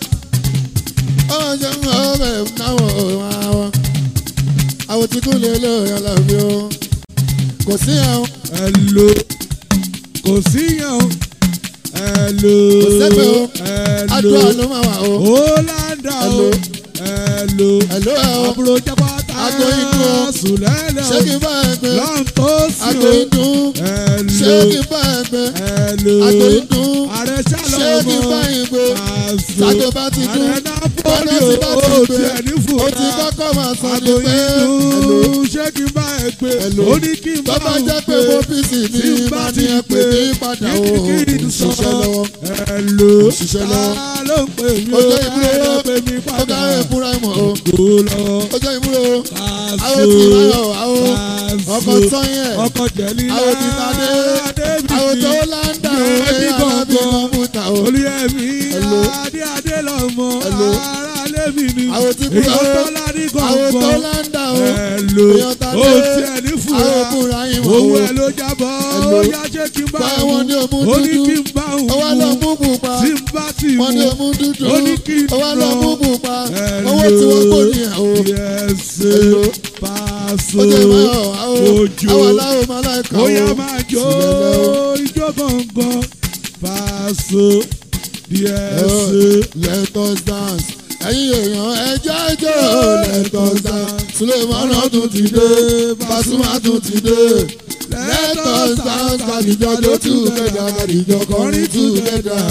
Ọ̀jẹ̀ ń hàn ọ̀bẹ̀ náwó àwọn. Àwọn tí kú lè lò yàn lọ́bí o. Kò sí àwọn. Hello. kò síyàn o. Hello. Kò sẹ́pẹ̀ o. Hello. Adúlá ló máa wà o. Hollanda o. Hello. Hello. Hello ẹ̀ o. àbúrò jápátá. Ago inú o. sùlẹ́lẹ̀ Ṣé kí n bá ẹ gbé? lọ́n tó sí Àgbo o. inú. Hello. Ṣé kí n bá ẹ gbé? Hello. Àgbo inú. ààrẹ ṣálọ̀ Ṣé kí n bá ọmọ. yín gbé? Pàṣẹ. Ṣàgbo bá ti dún. ààrẹ nápólì Bọ́lá o. ti bá ti ó gbé. tiẹ̀ ní fura. Ó ti kọ́kọ́ máa sọ ní Àgbo pé. Hello. inú. ṣé kí n bá ẹ gbé? Hello. ó ní kí n bá Tó bá òun jẹ́ pé gbé. mo fi sì ní Tí n bá máa ti ní ẹ pè gbé. mí padà o. Kí n sọ. Ṣiṣẹ́ lọ́wọ́. Hello. Ṣiṣẹ́ lọ́wọ́. Ta ló ń pè mí Ó jẹ́ ìbúrò. Ta ló ń pè mí Ó padà? kárí ìbúra ìmọ̀ o. Kò lọ. Ó jẹ́ ìbúrò. Pàṣẹ. Àwọn tí láyọ̀ àwọn ọkọ̀ Pàṣẹ. tọ́yẹ̀. ọkọ̀ jẹ̀lí Àwọn tí tadé. Àwọn tó láńdà o. Ẹbí Ẹ̀yà alábí gbọ̀ngàn. kọ̀m̀pútà o. olùyẹmí Hello. adé adé lọmọ Hello. ara lẹ́mí ni Àwọn tí kúrò. èèyàn tó ládì Àwọn tó gbọ̀ngàn láńdà o. Hello. Èèyàn tadé. ó tiẹ̀ ní fura Àwọn òbúra ìmọ̀ owó o. ẹ̀ ló jábọ̀ Hello. ó yá ṣé kí n bá Bá òun wọn ní òmù ó ní dúdú. kí n bá òun Ó wá lọ mú pupa. tí n bá ti Wọ́n ní mú òmù dúdú. ó ní kí n Ó wá lọ lọ. mú pupa. Hello. Owó tí wọ́n kò ní ẹ̀ o. yẹsẹ Hello. pàṣẹ Ó jẹ́ ìmọ̀ àwọn ojo àwọn aláwọ̀ máa láìka o. ó yá máa jó Sílẹ̀ lọ. ijó gangan pàṣẹ yẹsẹ. Let us dance. Ẹ̀yin èèyàn ẹjọ́ ẹjọ́ let us dance. Sulemana tún ti dé, Pasuma tún ti dé. Let us dance kàdìjọ jó together, kàdìjọ kọrin together.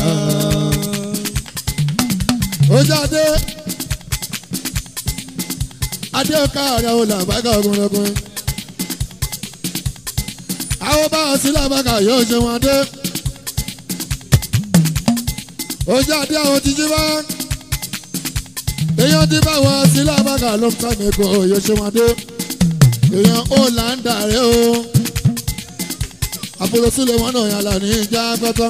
Ó jáde. Adé ọ̀ka àrẹ olè àbáká ọkùnrin ọkùnrin. Àwọn bá a sí làbákà yóò ṣe wọn dé ó jáde àwọn títí bá èèyàn ti bá wọn sí lábàgà ló ń kọ́ mi kó oyè ṣe wọn dé èèyàn ó là ń dàrẹ́ o àbúrò sílẹ̀ wọn náà yàrá ní ìjà pẹ́tọ́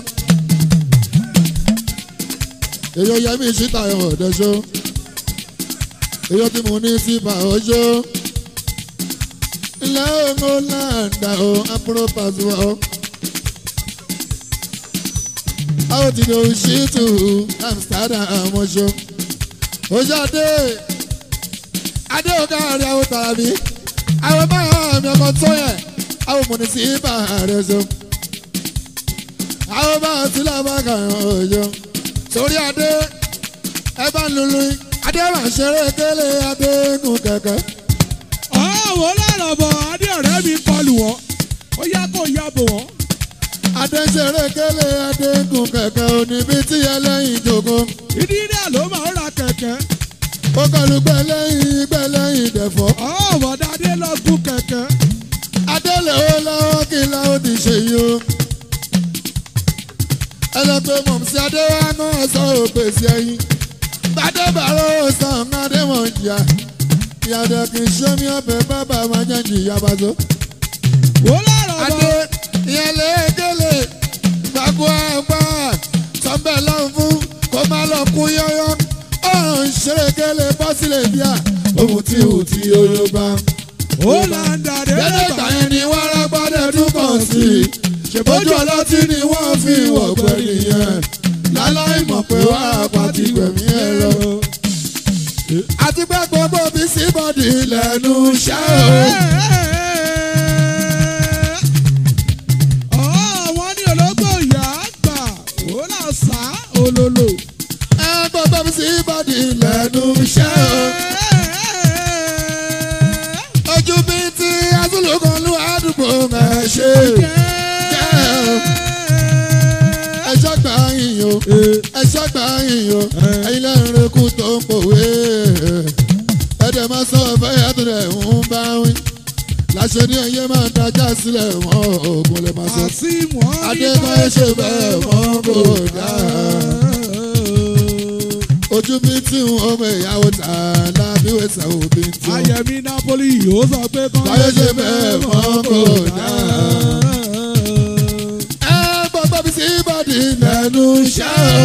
èèyàn yẹmí síta ẹ̀hún ọ̀dẹ́ṣọ́ èèyàn tí mo ní sí bá ọjọ́ ilẹ̀ òun ó là ń dà o àbúrò pàṣẹ o àwọn ti dòwú ṣìtù amsterdam ọmọṣọ oṣù adé adé ọgá rẹ àwọn tàbí àwọn báyọ̀ mi ọmọ tó yẹ àwọn mùnísípà rẹ ṣọ àwọn báyọ̀ tí lọ́ba kàn ọ̀yọ́ sórí adé ẹ bá ń lulu adé máa ṣeré kélé adé gùn kẹ̀kẹ́ ọ̀wọ́ lọ́rọ̀ bọ̀ adé ọ̀rẹ́ mi kọlù wọ́n ó yá kó yá bò wọ́n. adé ṣeré kélé adé gùn kẹ̀kẹ́ oníbi tí ẹlẹ́yin jòkó ìdí náà ló máa ń ra kẹ̀kẹ́. ó kọlu gbẹlẹ́yin gbẹlẹ́yin dẹ̀fọ́ ọ̀wọ́ dáadé lọ gún kẹ̀kẹ́. adé lè ó lọ́wọ́ kí láwọn ti ṣe yìí o ẹlẹ́pẹ́ mọ̀mísí adé wa náà sọ òpèsè ẹyin bàdé bàrọ̀ sàn adé mọ̀ jìyà ìyàdọ̀ kì í ṣe mí ọbẹ̀ bàbá máa jẹ́ jìyà bàtó. wò lọ́rọ̀ adé bọ̀ ìyẹn lẹ́ẹ̀kẹ́lẹ̀ gbàgbọ́ àgbà sọ́nbẹ̀ lọ́n fún kó má lọ kú yọ́yọ́ ọ̀run ṣerékẹ́lẹ̀ bọ́sílẹ̀ bíà ohun tí ò tí yorùbá. ó là ń dàdé Gẹ́gẹ́ ìgbà yẹn ni wọ́n rágbádẹ́ tún kàn sí i. Ṣèbójú ọlọ́tí ni wọ́n fi wọ̀gbẹ́ nìyẹn. Láláì mọ̀ pé wàràpá ti gbẹ̀mí ẹ̀ lọ. Àti pé gbogbo bí síbọ̀dì lẹ́nu iṣẹ́ o. wọ́n ní ológbò ìyá àgbà ó là sá olólo. Ẹ gbogbo bí síbọ̀dì lẹ́nu iṣẹ́ o. Ojú bí ti Azúlùkọ́ ló àdúgbò ẹ̀ ṣe. Ẹ ṣọ́gbà yín o. Ẹ ṣọ́gbà yín o. Ẹyin lẹ́rìn rekú tó ń pòwe. Ẹ̀dẹ̀ máa sọ ọ̀fẹ́ yàtọ̀ rẹ̀ ń bá wí. Láṣẹ ní ẹyẹ máa dájà sílẹ̀ wọ́n òògùn lè máa sọ. àsìmọ́ Adébáyé ṣe bẹ́ẹ̀ mọ́ kò dáa. Ojú bí tí ń ọmọ ìyàwó tà lábíwé sàwọ́ bí tí ó. Ayẹ̀mí Napoli yóò sọ pé kán Báyé ṣe bẹ́ẹ̀ mọ́ kò dáa. Ẹ gbọ́dọ̀ bí sí ìbàdí lẹ́nu iṣẹ́ o.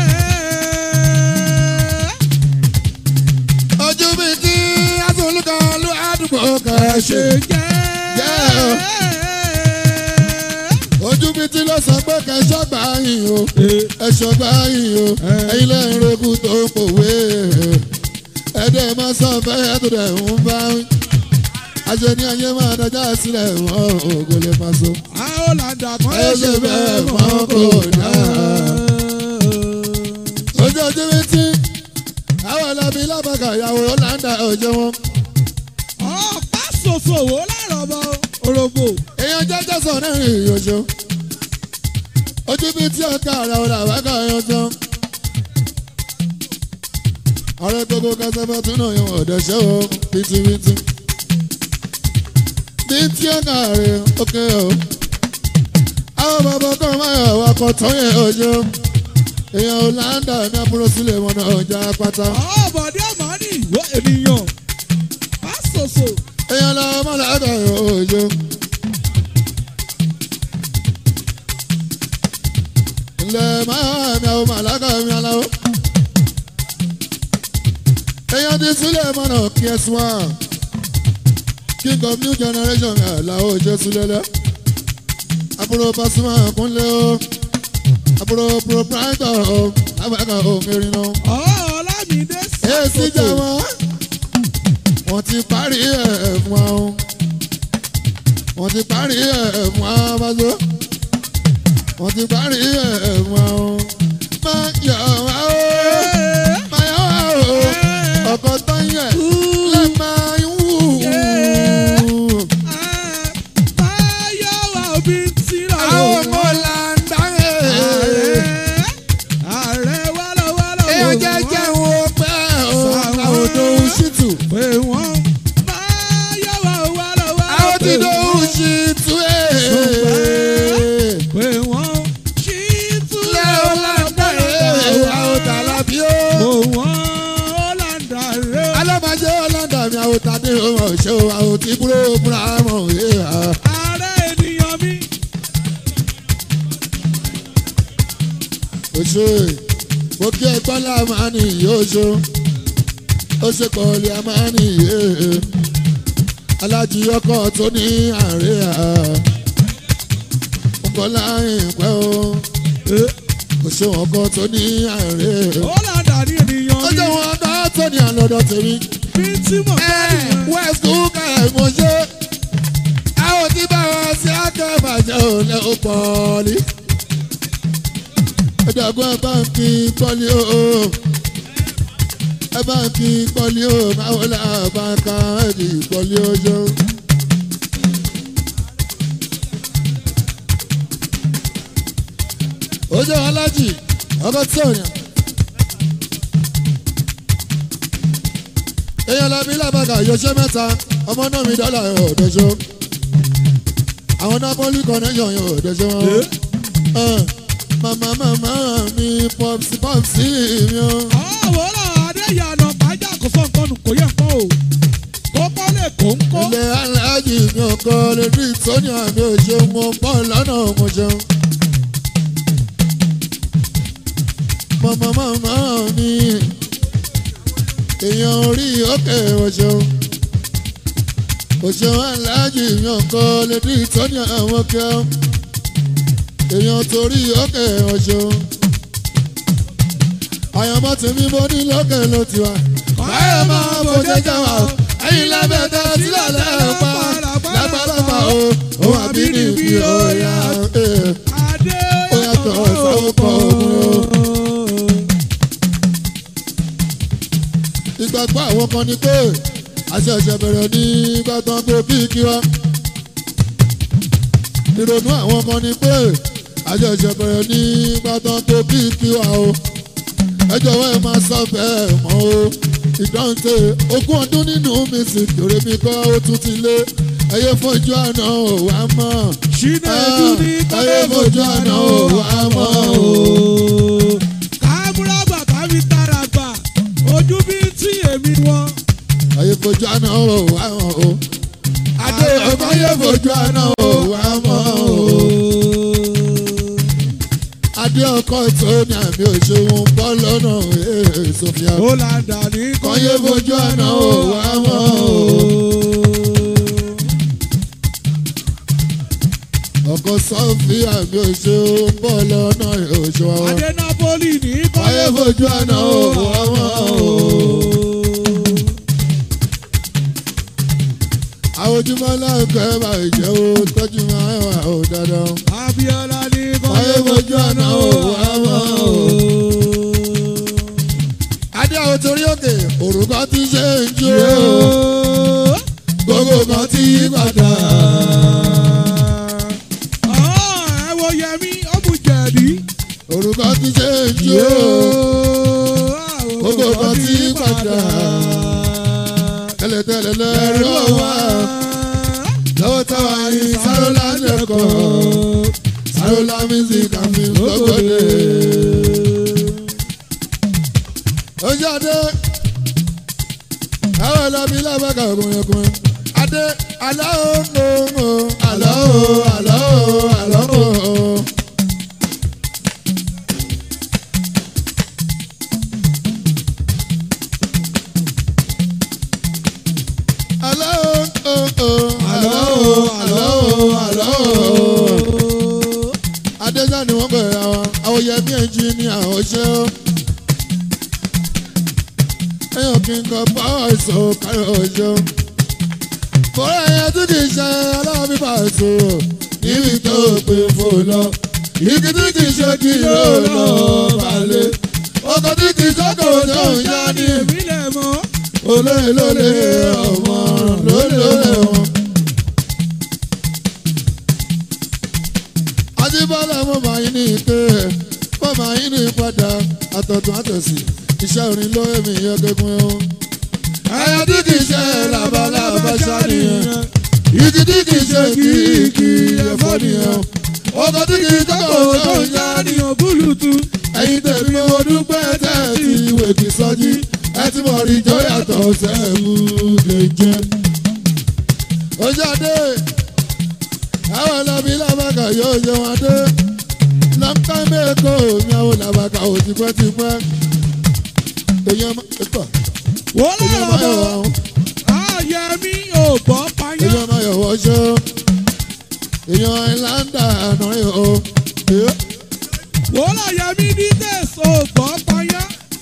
Ojú bí tí Azúlùkọ́ ló àdúgbò kan ṣe. Ojú bí tí ló sọ pé kẹ́sọ́ gbà yín o. Ẹ̀ṣọ́ gbà yín o. Ẹ̀yin lẹ́yìn rekú tó ń pòwe. Ẹ̀dẹ̀ máa sọ fẹ́ tó dẹ̀ ń bá wí. Aṣọ ní ayé máa dájà sílẹ̀ wọ́n ògùn lè máa so. Àwọn làǹdà kan Ẹ ṣe bẹ́ẹ̀ mọ́ kò dáa. Ojú ojú bí tí àwọn ẹlẹ́bí lábàkà ìyàwó Ọ̀làǹdà òjò wọn. ọ̀pá ṣoṣo wò lárọ̀ bọ̀ orogbo. èèyàn jẹ́jẹ́ sọ ní ìrìn òjò. ojú bí tí ọ̀ka ara ọ̀rọ̀ àwákà ẹ̀yàn tán. ọ̀rẹ́ gbogbo kẹsẹ́fẹ́ tún náà yan ọ̀dọ̀ ṣẹ́ o bìtìbìtì. bí tí ọ̀ka rẹ̀ ókè o. àwọn bàbá kan máa yọ ọkọ̀ tó yẹ òjò. èèyàn Ọ̀làǹdà ní àbúrò sílẹ̀ mọ́nà ọjà pátá. ọ̀bọ̀dé ọ̀mọ́nì ìwọ ènìyàn. Ọ̀pá ṣoṣo. èèyàn lọ́wọ́ mọ́ làákà òjò. ilẹ̀ máa mi àwọn màláka mi aláwọ̀. èèyàn ti sílẹ̀ mọ́nà kí ẹ sùn wá. king of new generation mi àlàó jésù lẹ́lẹ́. àbúrò Pasuma kúnlẹ̀ o. àbúrò proprietor o. àbáka òmìnirin náà. Ọlámídé èsì jẹ́ wọn. wọ́n ti parí ẹ̀ fún wa o. wọ́n ti parí ẹ̀ fún wa bájọ́. wọ́n ti parí ẹ̀ fún wa o. máa yọ̀ wá o. máa yọ̀ wá o. ọkọ̀ tó ń yẹ̀ lè máa ń wù. Báyọ̀ wà òbí tí ra àwọn ọmọ là ń dáhẹ́. Ààrẹ wálọ́wálọ́ èèyàn jẹ́jẹ́ wo pẹ́ o. àwọn odò ṣìtù. pé wọ́n báyọ̀ wà wálọ́wálọ́ àwọn ti dò ṣìtù ẹ̀. pé wọ́n ṣí túlẹ̀ Ilé Ọláńdà rẹ̀ àwọn tàlàbí ó. pé wọ́n Ọláńdà rẹ̀ Alábàjẹ́ Ọláńdà mi àwọn tàdé ọmọ òṣè o, àwọn tí kúrò múra mọ̀ òye à. ààrẹ ènìyàn mi Òṣè mo kí ẹgbọ́n là máa ní ìyó oṣù. Ó ṣe pọ̀lì a máa ní ìyé. Alájí ọkọ̀ tó ní àárẹ̀ à. Ń bọ̀ láyìn pẹ́ o. kò ṣe wọn kan tó ní àárẹ̀. ó là dà ní ènìyàn ó mi jẹ́ wọn kan tó ní àlọ́dọ̀ tèmi. bí tí mo bá nìyẹn. west kúkà ẹ̀gbọ́n ṣe. àwọn tí bá wọn sí akẹ́bàjẹ́ ò lẹ́ ó pọ̀ ní. ẹ̀dàgbọ́n ẹ̀ bá ń kí pọ́lí o. ẹ bá ń kí pọ́lí o. báwo la bá ń ka ẹ̀dì pọ́lí o jọ. ó jẹ́ wọn lájì ọkọ̀ tí ò yàn. èèyàn làbí làbàgà yọṣẹ́ mẹ́ta ọmọ náà mi dọ́là ẹ̀ ò dẹ́ṣọ́ àwọn napoli connection yóò dẹ́ṣọ́ wọn. màmá màmá mi pọ́psì pọ́psì mi o. ọ̀wọ́ là adéyànà pàjá kò fọ́ nǹkan nù kò yẹ nǹkan o kó kọ́ lè kó ń kó. ilé aláàjì mi ò kọ́ lè rí ìtọ́ni àmì òṣè mo pọ̀ lọ́nà mo ṣeun. màmá màmá mi èèyàn orí òkè ọ̀ṣun òṣùn aláàjì mi ò kọ́ lè rí ìtọ́ni àwọn kẹ́ èèyàn torí òkè ọ̀ṣun àyànmọ́ tèmi mo ní lókè ló ti wá. báyọ̀ máa bòjé jáwá o ẹ̀yin lábẹ́ tẹ́ sílẹ̀ lẹ́ẹ̀pa lágbàlagbà o òun àbí níbi ọ̀yà adé ó yàtọ̀ sáwọ́pọ̀ òun o. ìgbàgbọ́ àwọn kan ni pé àṣẹ̀ṣẹ̀ bẹ̀rẹ̀ ní gbàtàn tó kíkí wa. ìrònú àwọn kan ni pé àṣẹ̀ṣẹ̀ bẹ̀rẹ̀ ní gbàtàn tó kíkí wa o. ẹ jọ̀wọ́ ẹ máa sọ bẹ́ẹ̀ mọ́ o. ìdáǹtè ogún ọdún nínú mi sì kéré mi kọ́ ó tún ti lé. ẹyẹ fojú àná ò wá mọ́. ṣínà ẹdún ní ẹyẹ fojú àná ò wá mọ́ o. káàmúrágbà kábí tara gbà ojú bí tí èmi wọn. ayé fojú àná ò wá mọ́ o. adé ọkọ ayé fojú àná ò wá mọ́ o. adé ọkọ tó ní àmì òṣèwọ̀n bọ́ lọ́nà ee sofia. ó là dà ní kọ́yé fojú àná ò wá mọ́ o. ọkọ sọfíà mi òṣèwọ̀n bọ́ lọ́nà òṣèwọ̀n. adé napoli ní kọ́yé fojú àná ò wá mọ́ o. àwọn ojúmọ́ láǹkọ́ ẹ̀ máa jẹ́ o tọ́jú máa ń wà ó dandan. abiola ní Ayé fojú àná ò wá mọ́ o. Adé àwọn torí òkè, òrùka ti ṣe ń jó. Gbogbo kan ti yí padà. ẹ wo yẹmi ọmú jẹ̀dí. Òrùka ti ṣe ń jó. Gbogbo kan ti yí padà. Tẹ́lẹ̀tẹ́lẹ̀ lẹ́rọ wá. Lọ́wọ́ táwa yìí Sárólà lẹ́kọ̀ọ́. Sárólà music and film lọ́gọ́dẹ̀. Ojú Adé. Àwọn ọlọ́bí lábàkà ọkùnrin ọkùnrin. Adé àlọ́ òǹkòǹkò. Àlọ́ o, àlọ́ o, àlọ́ o. Àlọ́ òǹkòǹkò. Àlọ́ o, àlọ́ o, àlọ́ o. Adéjà ni wọ́n bẹ̀rẹ̀ àwọn àwòyẹmí ẹnjìníà ọ̀ṣẹ́ o. Ẹyàn kí n kọ bọ́ọ̀sì o káyọ̀ ọ̀ṣẹ́ o. Fọ́lá ẹyẹ tí kì í ṣe aláàbí bàṣọ níbi tó pè fò lọ. Igi tí kì í ṣe kí ló lọ balẹ̀. Ọkọ̀ tí kì í ṣọ́kọ̀ tó ń yá ní èmi lè mọ́. olóyè lólè ọmọ lólè lólè wọn. Ajíbọ́lá mo máa yín ní ike, mo máa yín ní padà, àtọ̀tún àtọ̀sí, iṣẹ́ orin ló èmi yọkẹ́gun ẹ̀hún. Ẹyẹ tí kì í ṣe labalábá ṣáníyàn, igi tí kì í ṣe kìkì ẹ̀fọ́ nìyẹn. Ọkọ̀ tí kì í jókòó tó ń yá ní ní òbúlùtù. ẹ̀yin tèmi mo dúpẹ́ tẹ́ ẹ ti ìwé kì í sọ́jí ẹ ti mọ̀ rí jọ yàtọ̀ sẹ́ẹ̀mù lè jẹ́. ojú adé àwọn ọlọ́bí làbàkà yóò yẹ wọn dé lọ́ńkà mẹ́kọ̀ mi àwọn làbàkà ò tipẹ́tipẹ́. èèyàn máa ẹ̀kọ́ wọ́n èèyàn máa yọ̀ lọ́rọ̀ wọ́n ayẹmi ò bọ́ payá. èèyàn máa yọ̀ wọ́n ṣó èèyàn ìlànà àná yìí o. wọ́n yẹmi ní tẹ̀sán ògbọ́n payá.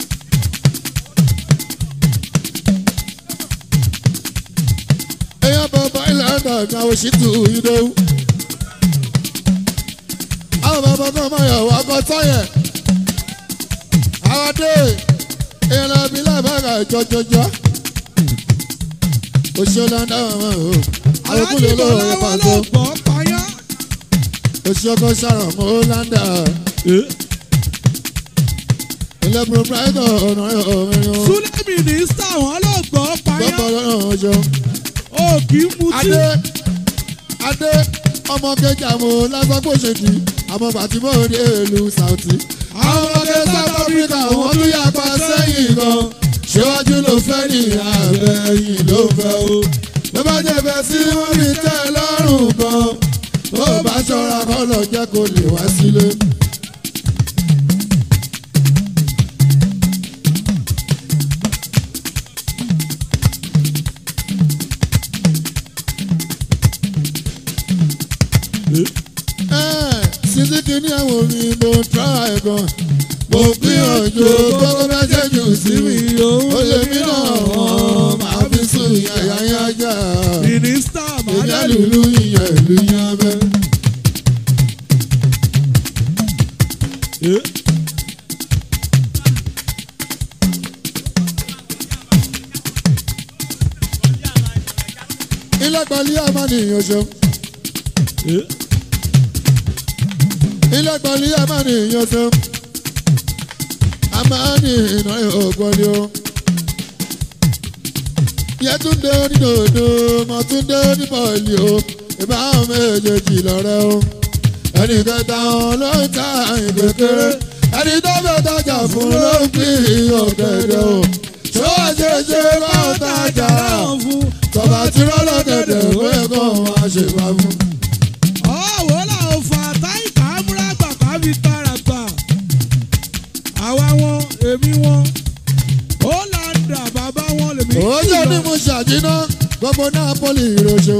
èèyàn bàbá ilẹ̀ ẹ̀dá mi àwọn òṣìtú ìdòwú. àwọn bàbá kan máa yọ̀ wá kọ́ táyẹ̀. àwọn dé èèyàn lọ bí lábàgà jọjọjọ. òṣèlú ẹ̀dá wọn o. àwọn kúlẹ̀ olówó rẹ̀ pàtó. ògbọ́n payá. òṣèkọ sàrọ̀ mọ́ ọ́láńdà. ilé proprietor ọ̀nà ọ̀mẹ́rin o. súlẹ̀ mínísítà wọn ló gbọ́ payá. bọ́bọ̀ lọ́nà ọjọ́. ó kì í mutí. adé adé ọmọ kejì àmọ́ lásánpọ̀ ṣètì àmọ́ bàtìmọ́ òde èlú sàùtì. àwọn ọmọ kejì south africa wọ́n tún yà pa sẹ́yìn gan. ṣéwájú ló fẹ́ ní àbẹ̀yìn ló fẹ́ o. ló bá jẹ́ fẹ́ sí wọ́n fi tẹ́ ẹ lọ́rùn gan. ó bá ṣọ́ra kọ́ lọ jẹ́ kó lè wá sílé. sísí kìíní àwọn mi mo tra ẹ̀ gan. mo gbìyànjú gbogbo mẹ́sẹ̀jì sí mi. ó lè mí náà wọ́n máa fi sùn yàyà yájà. mínísítà èmi màdàlú. àlùlù ìyẹn ìlú yẹn bẹ́. ilé pẹ̀lú àmàlìyàn ṣeun. ilé pẹ̀lú àmàlìyàn ṣeun. àmàlì iná ògbọ́lé o. yẹtúndé onídòdó mọ̀túndé oníbọ̀ọ̀lì o. ìbáwọn méjèèjì lọ́rẹ́ o. ẹnì kẹta wọn ló ń ta ìgbèkéré. ẹni tó fẹ́ tajà fún ló ń pín ọ̀gẹ̀dẹ̀ o. ṣó àṣeṣe bá ń tajà tọ́ba tí rọ́lọ́gẹ̀dẹ̀ wé kàn wá ṣe wá fún. ọ̀wọ́ làwọn fa táìkà amúrágbà kábí tààràgbà. àwa wọn èmi wọn ó là ń dà bàbá wọn lèmi. Oúnjẹ ní mo ṣàjìná gbogbo Napoli ìrọ̀ṣẹ́.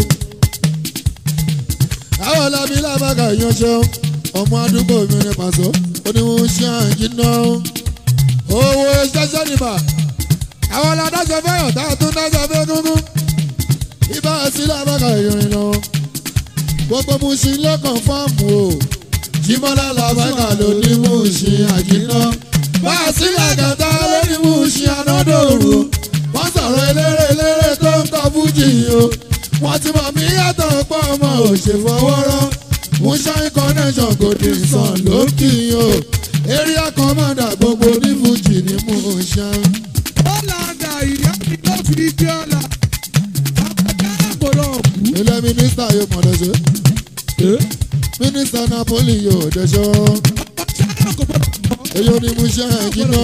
Àwọn ọ̀làbí làbàgà ìyanṣẹ́ ọmọ àdúgbò mi ní pàṣọ. Ó ní mo ṣe àjìná. Owó ṣẹ́ṣẹ́ nìbà. Àwọn ọ̀làdáṣọ fẹ́ràn tá a tún dáṣọ fẹ́ gúngún. Ibà sí làbàgà ìrìn lọ. Gbogbo mo ṣe lọ́kàn fáàmù o. Jímọ́lá làbàgà ló ní mo ṣe àjìná. Bá a sí làgàtà ló ní mo ṣe ànádòrò wọ́n sọ̀rọ̀ eléré eléré tó ń kọ fújì o. wọ́n ti mọ̀ mí yàtọ̀ pọ̀ ọmọ òṣèfọwọ́rọ́. Moonshine connection kò dé sàn lókì o. area commander gbogbo ní fújì ní Moonshine. ó là ń dà ìyá mi ló fi gbé ọ̀la. àbájá àgbọ̀dọ̀ kú. ilé mínísítà yóò mọ̀ lọ́sẹ̀. mínísítà Napoli yóò dẹ́sọ́. àbájá àgbọ̀dọ̀ kú. èyí ò ní Moonshine jiná.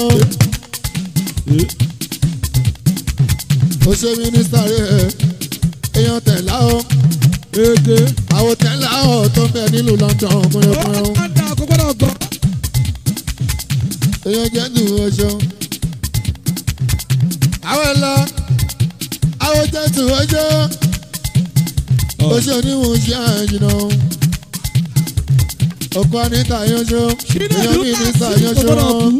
ó ṣe mínísítà rẹ̀ èèyàn tẹ̀lá o. èdè. àwọn tẹ̀lá ọ̀ tó ń bẹ nílùú London ó kúnlẹ̀kúnlẹ̀ o. là ń dà kó gbọ́dọ̀ gbọ́. èèyàn jẹ́ tù ú ọṣọ. àwọn ẹ̀la àwọn jẹ́ tù ú ọṣọ. oṣù oníwọ̀n ṣe àjìnà. ọkọ anita yanṣọ. èèyàn mi ní sà yanṣọ.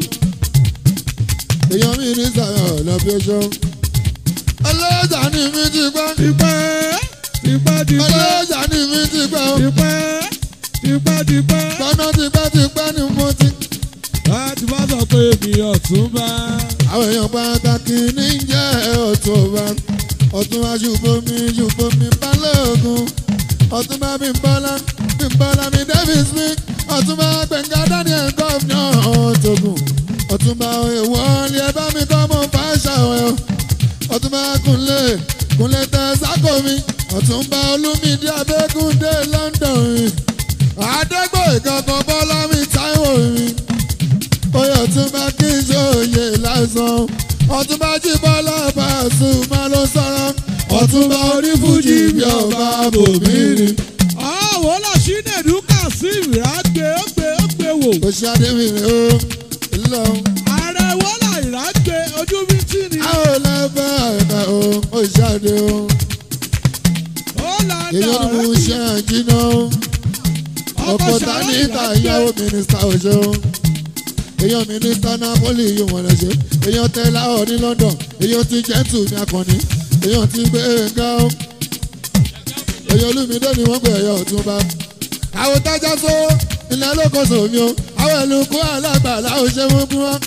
èèyàn mi ní sà ọ̀lọ́bí ọṣọ. ọlọ́jà ni mi ti gbọ́. tipẹ́ tipẹ́ tipẹ́ ọlọ́jà ni mi ti gbọ́. tipẹ́ tipẹ́ tipẹ́. gbọ́nà tipẹ́tipẹ́ ni mo ti. láti bá sọ pé mi ọ̀tún bá. àwọn èèyàn pàtàkì ní jẹ́ ọ̀túnba ọ̀túnba ṣùgbọ́mi ṣùgbọ́mi balógun ọ̀túnba bímbọ́lá bímbọ́lá mi davis mi ọ̀túnba gbẹ̀ngà daniel gọ́ọ̀nà ọ̀tọ̀gùn ọ̀túnba ìwọ́ọ̀lì ẹ bá mi kọ́ mọ́ fàṣà ọ̀ ọ̀túnba kúnlẹ̀ kúnlẹ̀ tẹ sákò mi ọ̀túnba olúmídé abẹ́kúndé london àdégbò ìkankan bọ́lá mi táíwò mi oyè ọ̀túnba kí n ṣòye lásán ọ̀túnba jí bọ́lá bàṣù máa ló sọ̀rọ̀ ọ̀túnba onífújì bí ọba bòmírì. ọ̀wọ́ lọ sí nẹ̀dú kazeem ìrágbé ó gbé ó gbé wò. ó ṣe adéwìrì ó lọ. ààrẹ wọ́lá ìrágbé ojú mi tì ní. a ò lẹ́fẹ̀ àìkà ó ó ṣe adé ó. ó là ń èyí dà ni mo ọ̀rẹ́ ṣe àjínà ó. ọkọ̀ ta ní ìta ìyàwó mínísítà ọ̀ṣọ́ èèyàn mínísítà napoli yóò wọ́n lè ṣe èèyàn tẹ́lá ọ̀ ní london èèyàn ti jẹ́ntù ní akọni èèyàn ti gbé ga ọ́ èèyàn olúmídé ni wọ́n gbé ẹ̀yọ́ ọ̀túnba. àwọn tájà sọ ilẹ̀ lókòsò mi o àwọn ẹlòkó alágbàlá ò ṣe wọ́n bí wọ́n.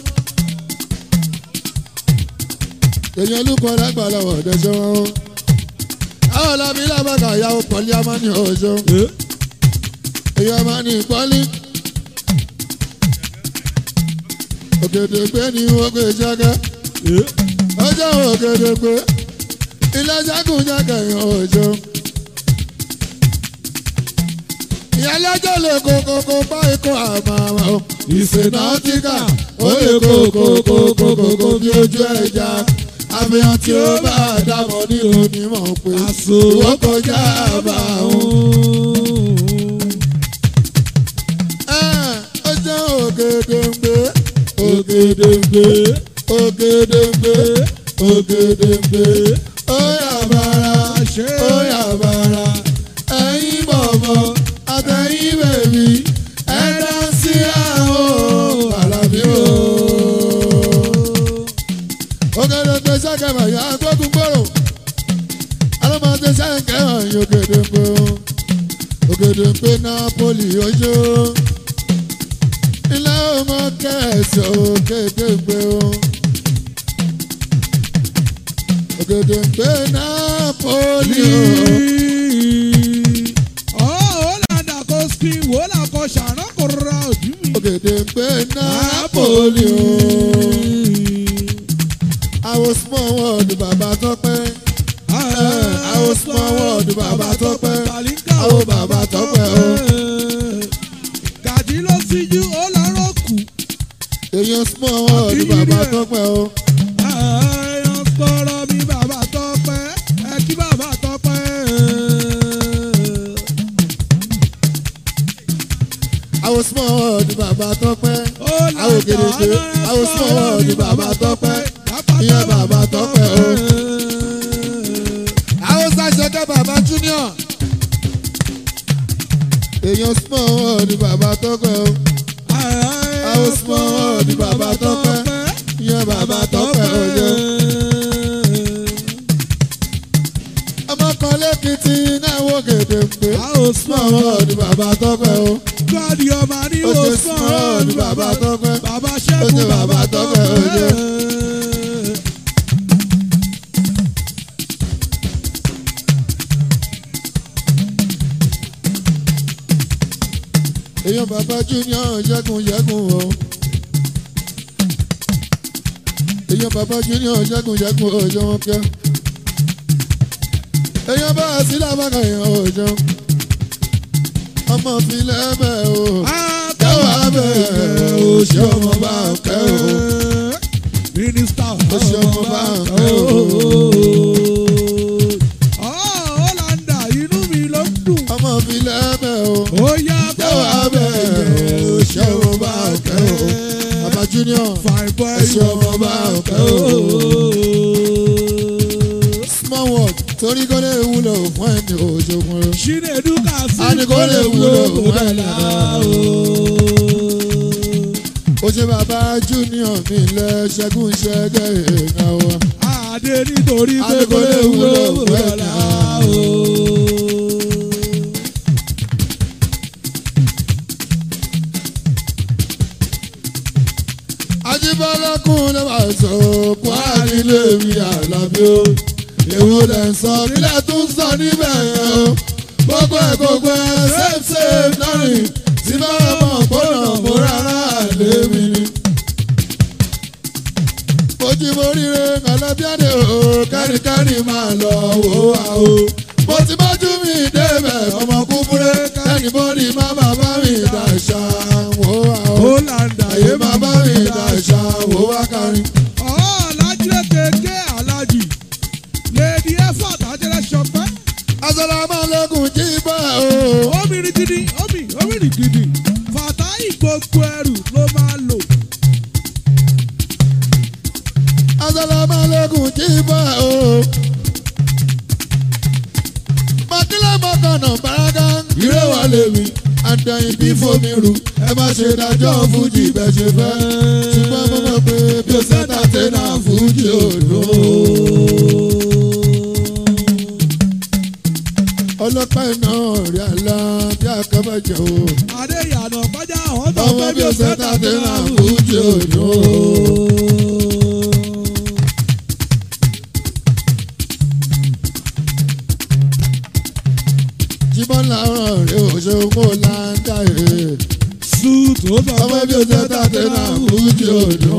èèyàn olùkọ́ alágbàlá ò dẹ̀ ṣe wọ́n o. àwọn ọ̀làbí làbàkà ìyàwó pọ̀lì amáni ọ̀ṣọ́ èèyàn máa ní pọ́lì. òkèdè gbé ni wọ́n gbé jágá ọjọ́ òkèdè gbé ilé jágùn jágà yàn ọjọ́. ìyálẹ́jọ́ lè kókókó bá ikọ̀ àmàmà o. ìsènàtìkà ó lè kókókókókókó bí ojú ẹja. àfihàn tí ó bá dàmọ́ ní onímọ̀ pé ìwọ kọjá àbá òun. ọjọ́ ògèdèǹgbé ògèdèǹgbé ògèdèǹgbé ògèdèǹgbé ó yà bàrà ó yà bàrà ẹ̀yin bọ̀bọ̀ àtẹ̀yìn bèbí ẹ̀dá sí àwọn àlàbí o. ògèdèǹgbé sẹ́kẹ̀mọ̀ yà gbógun gbòòrò alọ́mọdé sẹ́kẹ̀mọ̀ yìí ògèdèǹgbé o. ògèdèǹgbé Napoli ojú ilé ọmọ kẹsì ògèdèǹgbé o. ògèdèǹgbé Napoli o. ògèdèǹgbé Napoli o. àwọn small world bàbá tọ́pẹ́. àwọn small world bàbá tọ́pẹ́. àwọn bàbá tọ́pẹ́ o. Gàdí ló síjú ó lọ́rọ̀ kù. èèyàn small world bàbá tọ́pẹ́ o. Ẹ̀yàn sọ̀rọ̀ mi bàbá tọ́pẹ́, ẹ kí bàbá tọ́pẹ́. àwọn small world bàbá tọ́pẹ́. Ó àwọn ògèdèǹgbé àwọn small world bàbá tọ́pẹ́. ìyẹn bàbá tọ́pẹ́ o. àwọn sàṣẹkẹ́ bàbá junior. èèyàn small world bàbá tọ́pẹ́ o. àwọn small world bàbá tọ́pẹ́. ìyẹn bàbá tọ́pẹ́ o jẹ́. ọmọ kan lẹ́kìtì náà wò gèdèǹgbé. Àwọn small world bàbá tọ́pẹ́ o. Gọ́dí ọmọ ní ó ṣe o small sọ̀rọ̀ world bàbá tọ́pẹ́. Bàbá Ó ṣẹ́gun ṣe bàbá bàbá tọ́pẹ́, ó ṣe. tọ́pẹ́. èèyàn bàbá junior ṣẹ́gun ṣẹ́gun o. èèyàn bàbá junior ṣẹ́gun ṣẹ́gun o ṣe wọn kẹ́. èèyàn bá a sí lábàkà èèyàn o ṣe. ọmọ filẹ̀ bẹ̀ o. kẹwàá bẹ̀ o ṣé ọmọ bá ń kẹ́ o. Mínísítà Ó ṣe ọmọ bá ń kẹ́ o. Ọ̀ọ́làndà inú mi ló ń dùn. ọmọ filẹ̀ bẹ̀ o. Ó yá kẹwàá bẹ̀ o ṣé ọmọ bá ń kẹ́ o. bàbá junior Fine boy. Ẹ ṣe ọmọ bá ń kẹ́ o. small world torí kó lè wúlò fún ẹni òṣogùn o. Chinedu Kasi. A ní kó lè wúlò fún ẹ̀dá ó ṣe bàbá junior mi lẹ ṣẹ́gun ṣẹ́gẹ́ èèyàn wa. Adé nítorí A pé ní kò lè wúlò fún fún ẹ̀dá. ẹ̀dá. Ajíbọ́lá kún ló máa sọ kwara nílé mi àlàbí o. èwo lẹ̀ ń sọ kílẹ̀ tún sọ níbẹ̀ yẹn o. gbogbo ẹ̀ gbogbo ẹ̀ safe safe lọ́rìn tí bá mọ̀ gbọ́dọ̀ mo rárá lé mi ni. Mojí mo ríre kàlábíàdé o kẹ́rìkẹ́rì máa lọ wò wá o. Mo ti bójú mi débẹ̀ ọmọ kúkúrẹ́ kẹ́rìbọ́dì má bàbá mi dàṣà wò wá o. Ọ̀ọ́làndà Àyè máa bá mi dàṣà wò wá kárin. Ọ̀ọ́lájúlẹ̀ kéèké alájì. Lèdí ẹ̀fọ́ àtàjẹrẹ ṣọpẹ́. Asalaamualeykum jí bá o. Omi rí gidi, omi, omi rí gidi. Fàtáì gbogbo ẹrù ló máa lò. Asalaamualeykum jí bá o. Mọ̀kílẹ̀ mọ̀kànnà bàrágà. Ìrẹ́ wà lèmi, máa ń dẹ́yìn bí fomi rù ẹ má ṣe dájọ́ fújì bẹ́ẹ̀ ṣe fẹ́ ṣùgbọ́n mo mọ̀ pé bí o sẹ́ta tẹ́nà fújì òdo. ọlọ́pàá iná rí àlá bí akẹ́bẹ̀jẹ̀ o Adéyànà kọjá àwọn tó ọmọ fẹ́ bí o sẹ́ta tẹ́nà fújì òdo. jíbọn làárọ̀ rẹ̀ ò ṣe owó láńdà rẹ̀ Suit ó sọ ọmọ pé bí o sẹ́ta tẹ́nà fújì òdo.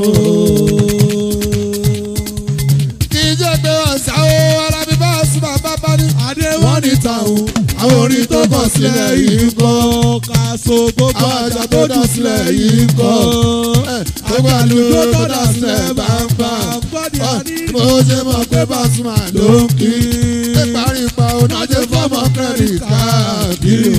kì í jẹ́ pé ọ̀sán o arábí bá sùn bàbá bá ní. wọ́n ní tàwọn àwọn orin tó kọ̀ sílẹ̀ yìí kọ́. Kàṣọ gbogbo àwọn àjà tó dà sílẹ̀ yìí kọ́. gbogbo àlùjọ tó dà sílẹ̀ bàbá. mo ṣe mọ̀ pé Pasuma ló ń kí. ṣé parípa onájẹ́ fọ́mọ credit káàkiri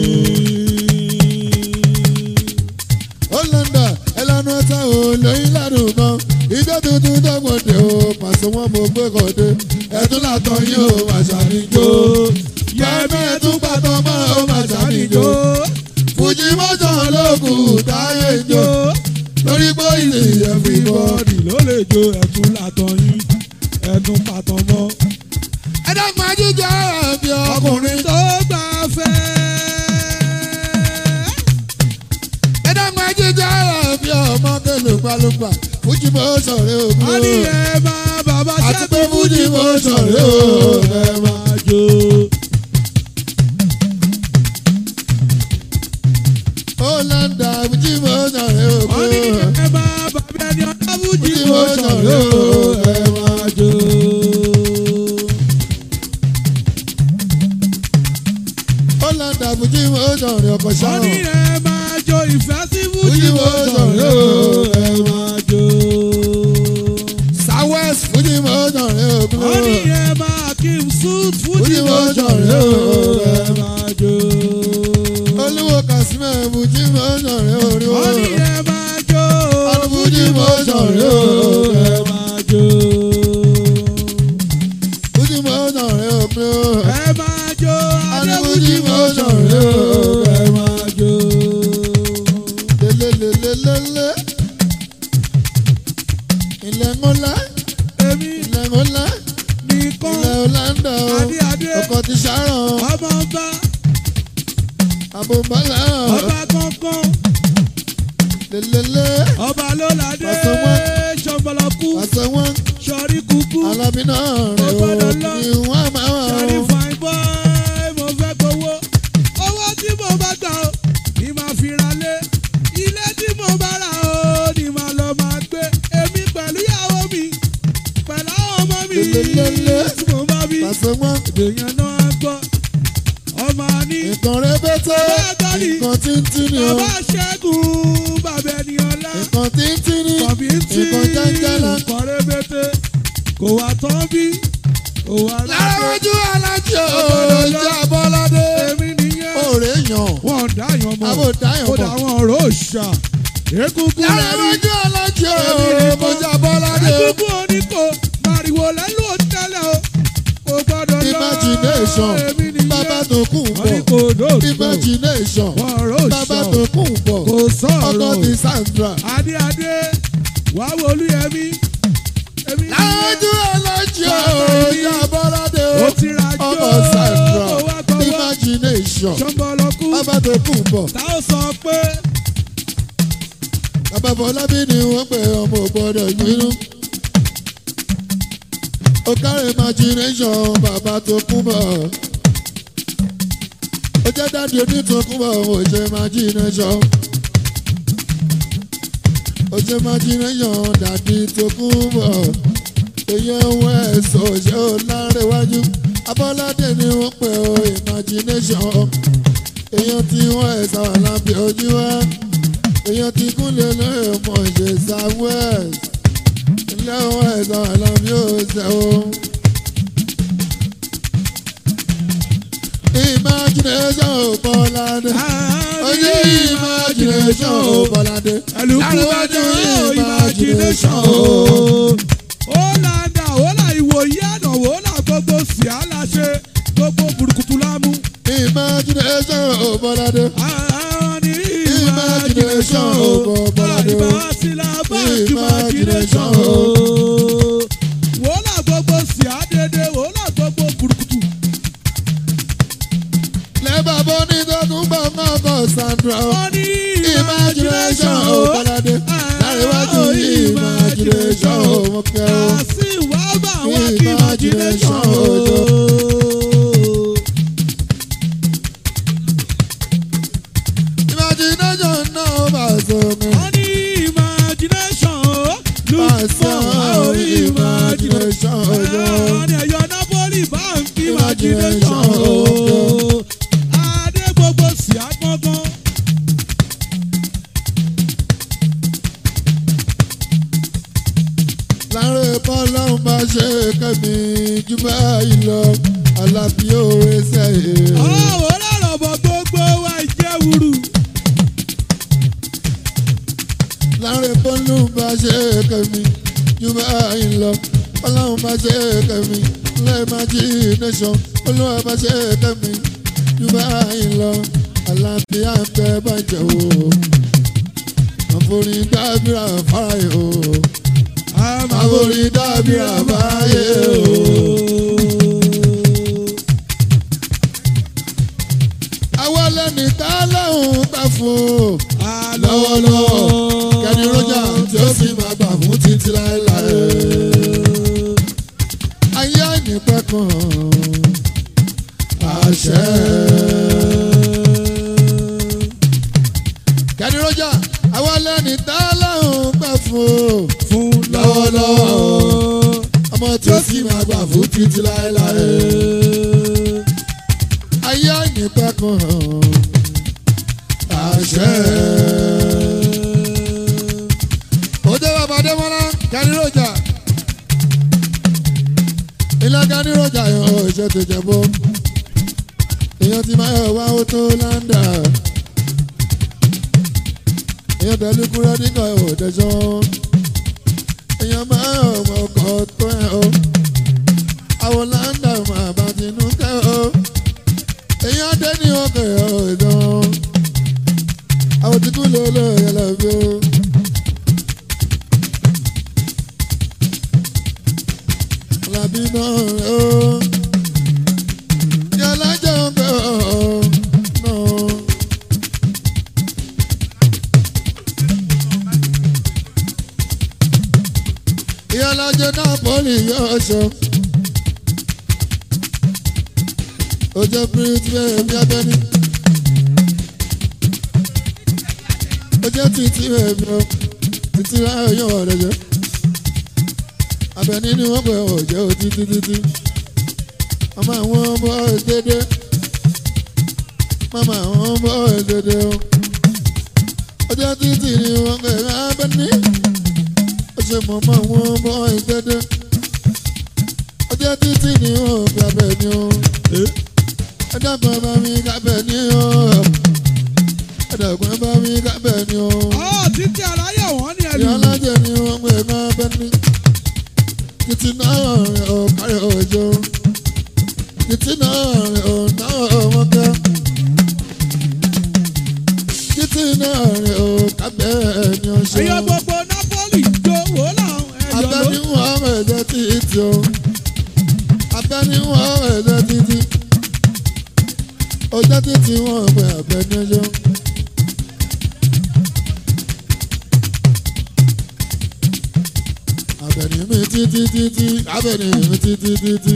o. ó lọ́ndà ẹlẹ́nu ẹ̀ta ò lóyún lẹ́nu kan. ìjọ tuntun dọ́gbọ̀dẹ̀ o pàṣẹ wọn mo gbé kọ́dé. ẹ̀tún látọ̀ yín o màṣà níjó. yẹ́mí ẹ̀tún pàtó mọ́ o màṣà níjó. fújì mọ́jọ́ lókun táyé jó. lórí pé ilé everybody. Bọ́ọ̀dì ló lè jo ẹ̀tún látàn yín ẹ̀tún pàtàn mọ́. ẹ dákun ajíjọ àbí ọkùnrin. Ọkùnrin tó gbà fẹ́. ẹ dákun ajíjọ àbí ọmọ kẹlùpàlùpà. fújì mọ́ sọ̀rọ̀ ògùn. Wọ́n ní ẹ máa bàbá àti pé ṣẹ́gun fújì mọ́ sọ̀rọ̀ ògùn. máa jó. ó lọ́ndà fújì mọ́ sọ̀rọ̀ Wọ́n ní ògùn. ẹ máa bàbá ẹni ọ̀dọ́ fújì Fújì mo mo sọ̀rọ̀ sọ̀rọ̀, ẹ máa jó. ó lọ́ndà fújì mọ́ sọ̀rọ̀ ọkọ̀ Wọ́n sáwọn. ní ẹ máa jó ìfẹ́ sí fújì Fújì mo mo sọ̀rọ̀ sọ̀rọ̀, ẹ máa jó. southwest fújì mọ́ sọ̀rọ̀ Wọ́n ní ògùn. ẹ máa kí n suit fújì Fújì mo mo sọ̀rọ̀ sọ̀rọ̀, ẹ máa jó. olúwo kàsímẹ̀ fújì mọ́ sọ̀rọ̀ orí Wọ́n wọn. ní ẹ máa jó Fújì mo sọ̀rọ̀ ẹ máa jó. fújì mọ́ sọ̀rọ̀ ògùn. Ẹ máa jó adé Fújì fújì mo mo sọ̀rọ̀ sọ̀rọ̀ ẹ máa jó. lelelelelele. ilẹ̀ ńlá Èmi ilẹ̀ ńlá nìkan ilẹ̀ ọ̀làǹdà o. adé adé ọkọ̀ ti ṣàràn ọmọ ọba àbòbálà ọba kankan lelele. ọba ló ládé Pàṣẹ wọn. ṣọ̀bọ̀lọ̀kú àṣẹ wọn sọ̀rí kúkú alábí náà rẹ̀ Ó o gbọ́dọ̀ lọ. ni wọ́n máa wà sọ̀rí o. fine boy mo fẹ́ gbowó owó tí mo bá gbà ó ni màá fi ra lé ilé tí mo bá rà ó ni màá lọ máa gbé èmi pẹ̀lú ìyàwó mi pẹ̀lú àwọn ọmọ mi Lelelele. tí mo bá bí àṣẹ wọn èèyàn náà á gbọ́ ọmọ ní nǹkan rẹpẹtẹ Bàbá mi. nǹkan tíntín ni o bàbá ṣẹ́gun bàbá ẹni ọlá nǹkan tíntín ni kọ̀bí tí nǹkan jáńjálá. nǹkan rẹ́bẹ̀tẹ̀ kò wá tán bí kò wá lára rẹ́bẹ̀ ojú alájí òòjà bọ́ládé èmi nìyẹn òòrè yàn wọ́n dáyàn mọ́ àbò dáyàn kódà mọ́. àwọn ọ̀rọ̀ òòṣà egungun lára lẹ́rí ojú alájí òòjà bọ́ládé o. egungun oníkó màrìwò lẹ́lú òtẹ́lẹ̀ o kò gbọ́dọ̀ lọ imagination èmi nìyẹn bàbá tó kù wọ́n ní bọ̀ kò dóòtò imagination wọ́n ọ̀rọ̀ bàbá òòṣà tó kù bọ̀ kò ọkọ sọ̀rọ̀ ti Sandra. adé adé wà á wo olúyẹmí èmi lára ojú alájí òòjà bọ́ládé o. ó ti ra jó ọmọ Sandra ó wá gbọ́wọ́ imagination ṣọ́nbọ̀lọ́kú bàbá tó kù bọ̀ tá ó sọ pé bàbá Fọlábí ni wọ́n pè ọmọ ògbọ́dọ̀ ìgbínú. ó kárí imagination bàbá tó kù bọ̀. ó jẹ́ dáàdi onítọ̀kùnbọ̀ ó ṣe imagination. ó ṣe imagination dàdí tó kù bọ̀. èèyàn wọ ẹ̀sọ́ ṣé ó lárẹ̀wájú. abọ́ládé ni wọ́n pè ó imagination. èèyàn tí wọ́n ẹ̀sà wà lábẹ́ ojú wa èèyàn ti kúnlẹ̀ lóye mọ̀ ṣe southwest ilé wọn ẹ̀sán àlàbí òṣè o. imagination ò bọ́ládé ojú imagination ò bọ́ládé ẹlùkúwájú imagination o. ó là ń dà ó là ìwòyí àná ó là gbogbo sí àlàṣe gbogbo burúkutu lámú. imagination ò bọ́ládé ní Imagination imagination o. o, Bọ́ládé o. Àìbá sílá bá imagination Imagination o. Wòólà gbogbo sí àdédé, wòólà gbogbo kùrùkùtù. lẹ́bàá bọ́ ní tọ́tún bá máa bọ̀ Sandra o. Wọ́n ní Imagination o, Bọ́ládé. Láríwájú imagination o, mo kẹ́ o. Kàsí wá bá wá kí imagination o. Imagination náà bá sọ mi. Wọ́n ní imagination o. Pàṣẹ Lùsùmọ̀ o imagination imagination o. Wọ́n ní ẹ̀yọ́ Napoli bank imagination Imagination o. o. Adé gbogbo sí agbọ́ngàn. láàrin bọ́lọ́hún bá ṣe kẹ́mi jù báyìí lọ alábí òwe sẹ́yìn. Ọ̀wọ́ lọ́rọ̀ bọ̀ gbogbo wa ìjẹ́wùrù. láàrin bọ́lọ́hún bá ṣe kẹ́mi jù báyìí lọ bọ́lọ́hún bá ṣe kẹ́mi lẹ́ẹ̀májínẹ́sọ̀n olúwa bá ṣe kẹ́mi jù báyìí lọ alábí àfẹ́ bàjẹ́ o àforí dábìrà fáyé o àforí dábìrà fáyé o. àwa lẹ́ni tá lẹ́hùn gbà fún o lọ́wọ́lọ́wọ́ kẹ́ni rọ́jà tí ó sì máa gbà fún títí láéláé. ayé àìnípẹ́ kan àṣẹ. kẹ́ni rọ́jà àwa lẹ́ni tá lẹ́hùn gbà fún o Fún lọ́wọ́lọ́wọ́ ọmọ tí ó sì máa gbà fún títí láéláé. ayé àìnípẹ́ kan àṣẹ. ó jẹ́ bàbá Adémọ́lá Kẹ́nìròjà ilé Kẹ́nìròjà yàn ó ṣe tó jẹ bó èèyàn ti máa yọ wá ó tó láńdà èèyàn tẹ̀lé kúrẹ́ nígbà òdẹ̀ṣọ́ èèyàn máa yọ ọmọ ọkọ̀ tó ẹ̀ o àwọn láńdà máa bá tinú kẹ́ o èèyàn dé ní ọkọ̀ ẹ̀ o ìdán àwọn tí kú ló ló yẹ lọ bí o. Alábí náà rẹ̀ o. Yàrá jẹun pé ọ̀ náà. Ìyálàjẹ náà pọ́lì yóò ṣọ. Ó jẹ́ píríntì bẹ́ẹ̀ bí abẹ́ni. ó jẹ́ títí ẹ̀mí o títí láyọ̀ yọ̀ ọ̀rẹ́ jẹ́ abẹ́ni ni wọ́n pẹ̀ ọ̀ jẹ́ o títí títí mama àwọn bọ́ dédé mama àwọn bọ́ dédé o ó jẹ́ títí ni wọ́n pẹ̀ abẹ́ni ó ṣe mọ̀mọ́ àwọn bọ́ dédé ó jẹ́ títí ni wọ́n pẹ̀ abẹ́ni o ẹ dábàá bá mi kábẹ́ni o ẹ̀dẹ̀gbọ́n bá mi kábẹ́ ni o. Ọ̀ títí aláyọ̀ wọ́n ní ẹlù. ìyá alájẹ ni wọ́n gbé máa bẹ́ ní. títí náà rẹ̀ ò kárí òjò. títí náà rẹ̀ ò náà wọ́n kẹ́. títí náà rẹ̀ ò kábẹ́ ni o ṣe. Ẹyọ gbogbo Napoli jó wò láwọn ẹ̀yọ́ ló. abẹ́ni wọ́n ẹ̀jẹ̀ títí o. abẹ́ni wọ́n ẹ̀jẹ̀ títí. ọjọ́ títí wọ́n gbé abẹ́ni ọjọ́. abẹ́ni mi títí títí abẹ́ni mi títí títí.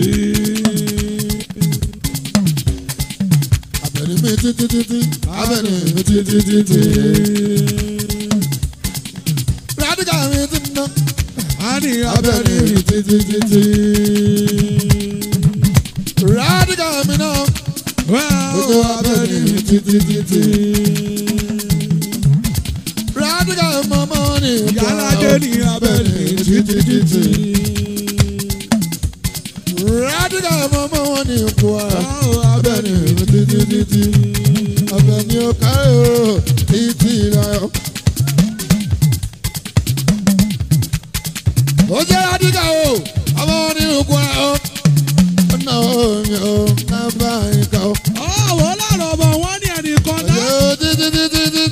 abẹ́ni mi títí títí abẹ́ni mi títí títí. rádìkà mi ti ná A ní abẹ́ni abẹ́rẹ́ mi títí títí. rádìkà mi náà ojú abẹ́ni mi títí títí. rádìkà mọ́mọ́ ni Yálàjẹ ní abẹ́rẹ́ títí títí. rádìkà mọ́mọ́ wọn ni ipò ara. abẹ́ni mi títí títí. abẹ́ni ó kárí o títí láyọ̀. ó jẹ́ rádìkà o ọmọ wọn ni ipò ara o. ọ̀nà omi o náà bá yín ká o. Ọ̀wọ́ lọ́rọ̀ bọ̀ wọ́n ní ẹnìkan dá. ọjọ́ títí títí títí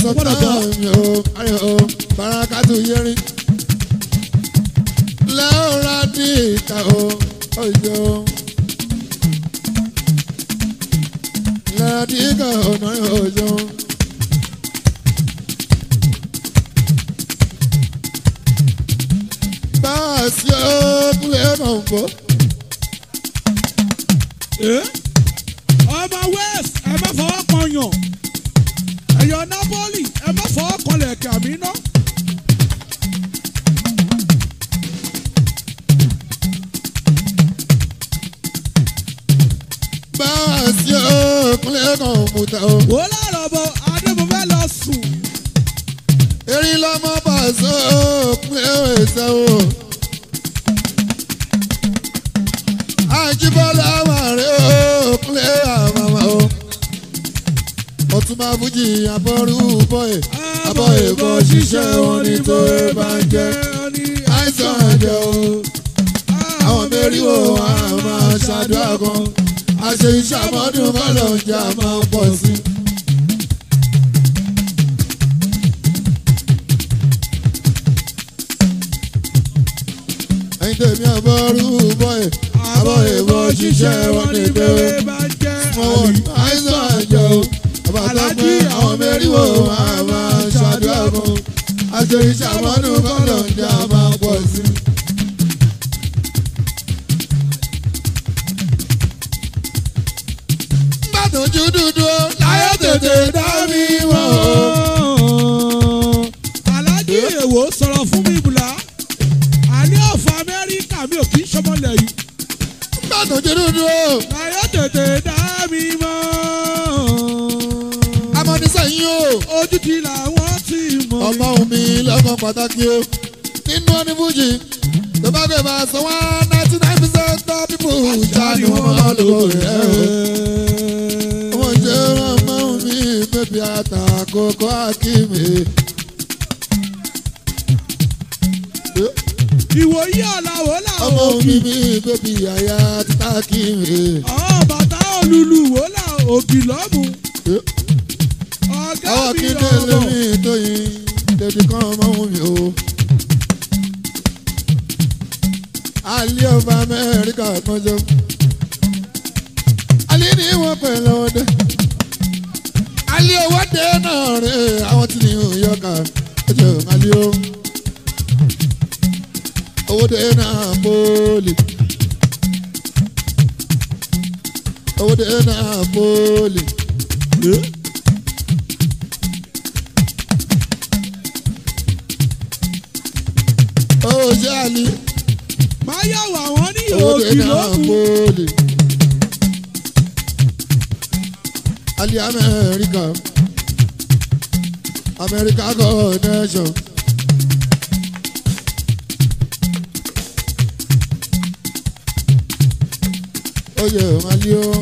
mo gbọ́dọ̀ gbọ́. sọtáàmì o ayọ̀ o barakatu yẹrin lẹ́ọ̀rọ̀ ní ìka o ọjọ́ lẹ́ọ̀rọ̀ ní ìka ọ̀nà ọjọ́. báàsì ọkùnrin náà ń bọ̀. Eh? ọmọ west ẹ má fọwọ́ kan yàn ẹ̀yọ́ napoli ẹ má fọwọ́ kan lẹ̀kẹ̀ àmì ná. báàsì ọkùnrin náà ń mutà o. wò ó láàrọ̀ bọ̀ adébọ̀fẹ́ lọ sùn. erin lọmọ bàṣọ ọkùnrin ẹsẹ o. àjíbọ́lá màrí ọkùnrin àmàmà o. ọtúnba fújì àbọ̀rú bọ́ẹ̀ àbọ̀ èkó ṣiṣẹ́ wọn ní tó e bá ń jẹ́ àìsàn ẹ̀jẹ̀ o. àwọn mẹ́rìnwó àwọn máa ṣàdúrà kan àṣẹ iṣẹ́ àmọ́dún kọ́lọ̀ ń jà máa ń pọ̀ sí i. ẹ̀yin tèmi àbọ̀rú bọ́ẹ̀ àbọ̀ èkó ṣiṣẹ́ wọn ní tó e bá jẹ́ wọn àìsàn àjọ àbàtàpẹ́ àwọn mẹ́rìnwó àmà ṣàdúrà kan àṣírí ṣàmọ́nù kọ́lọ̀ ń jà máa pọ̀ sí. nígbà tó ju dúdú láyé tètè dá mi mọ̀ o. alájí èwo sọ̀rọ̀ fún mi bùlá àní ọ̀fọ̀ amẹ́ríkà mi ò kì í ṣọmọlẹ̀ yìí nígbà tó ju dúdú láyé tètè dá mi mọ́ amọ̀nisẹ́yìn o. ojú ti làwọn ti mọ̀ ọmọ omi lọ́mọ pàtàkì o nínú ọdún fújì tó bá gbé bá sọ wá ninety nine percent of people jáde wọn máa lò rẹ o. ọmọ jẹ́ ọmọ omi bébí àtàkókò akíní. ìwòye ọ̀làwọ̀ ọmọ làwọn omi òbí mi bébí àyà títà kíní. àwọn bàtà olùlù wò là òbí lọ́mù ọ̀gá àwọn mi kíndé lọ́mù lórí tóyin tètè kan ọmọ omi o. alẹ́ ọba amẹ́ríkà kọjọ́ alẹ́ ní wọ́n pẹ̀ lọ́wọ́ dé alẹ́ owó dé náà rẹ̀ àwọn tí ní yọkà ọjọ́ alẹ́ o owó dé náà pọ́ọ̀lì owó dé náà pọ́ọ̀lì. ó ṣe àlè máa yàwó àwọn ní owó dé òbí náà lọ́mù pọ́ọ̀lì. alẹ́ amẹ́ríkà amẹ́ríkà connection. oyè alẹ́ o.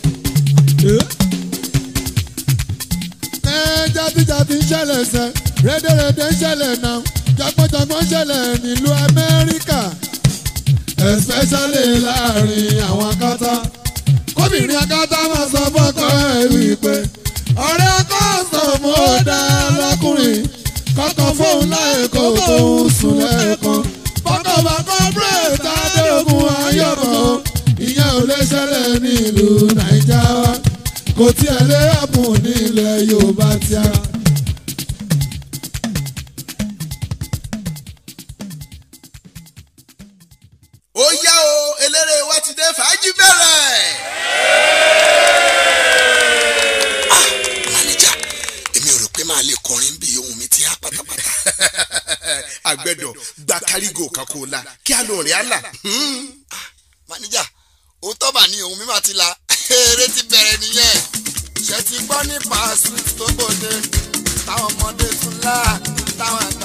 ẹ jàdíjàdí ṣẹlẹ̀ sẹ́ rédèrèdè ṣẹlẹ̀ náà jagbọ́njagbọ́n ṣẹlẹ̀ nílùú amẹ́ríkà especially láàrin àwọn akátá kóbìnrin akátá máa sọ fọ́kọ ẹ̀ wípé ọ̀rẹ́ ọkọ sọ̀mù ó dá lọ́kùnrin kọ́kọ́ fóun láì kó fóun sùn lẹ́ẹ̀kan fọ́kọ̀ bá kọ́ bírèdì adéogun ayọ̀bọ̀ ìyẹn ò lè ṣẹlẹ̀ ní ìlú nàìjà wa kò tiẹ̀ lè hàpùn ní ilẹ̀ yorùbá tíá. ó yá o eléré wa ti dé fàájì bẹ̀rẹ̀. ah manager èmi ò rò pé máa lè kọrin bí ohun mi ti há pátápátá. àgbẹ̀dọ̀ gba kárígò kan kó o la kí a lò rìn àlà. manager òótọ́ mà ní ohun mi máa ti la eré ti bẹ̀rẹ̀ nìyẹn. ṣe ti gbọ́ nípa sweet tó gbòde táwọn ọmọdé tún lá táwọn àgbà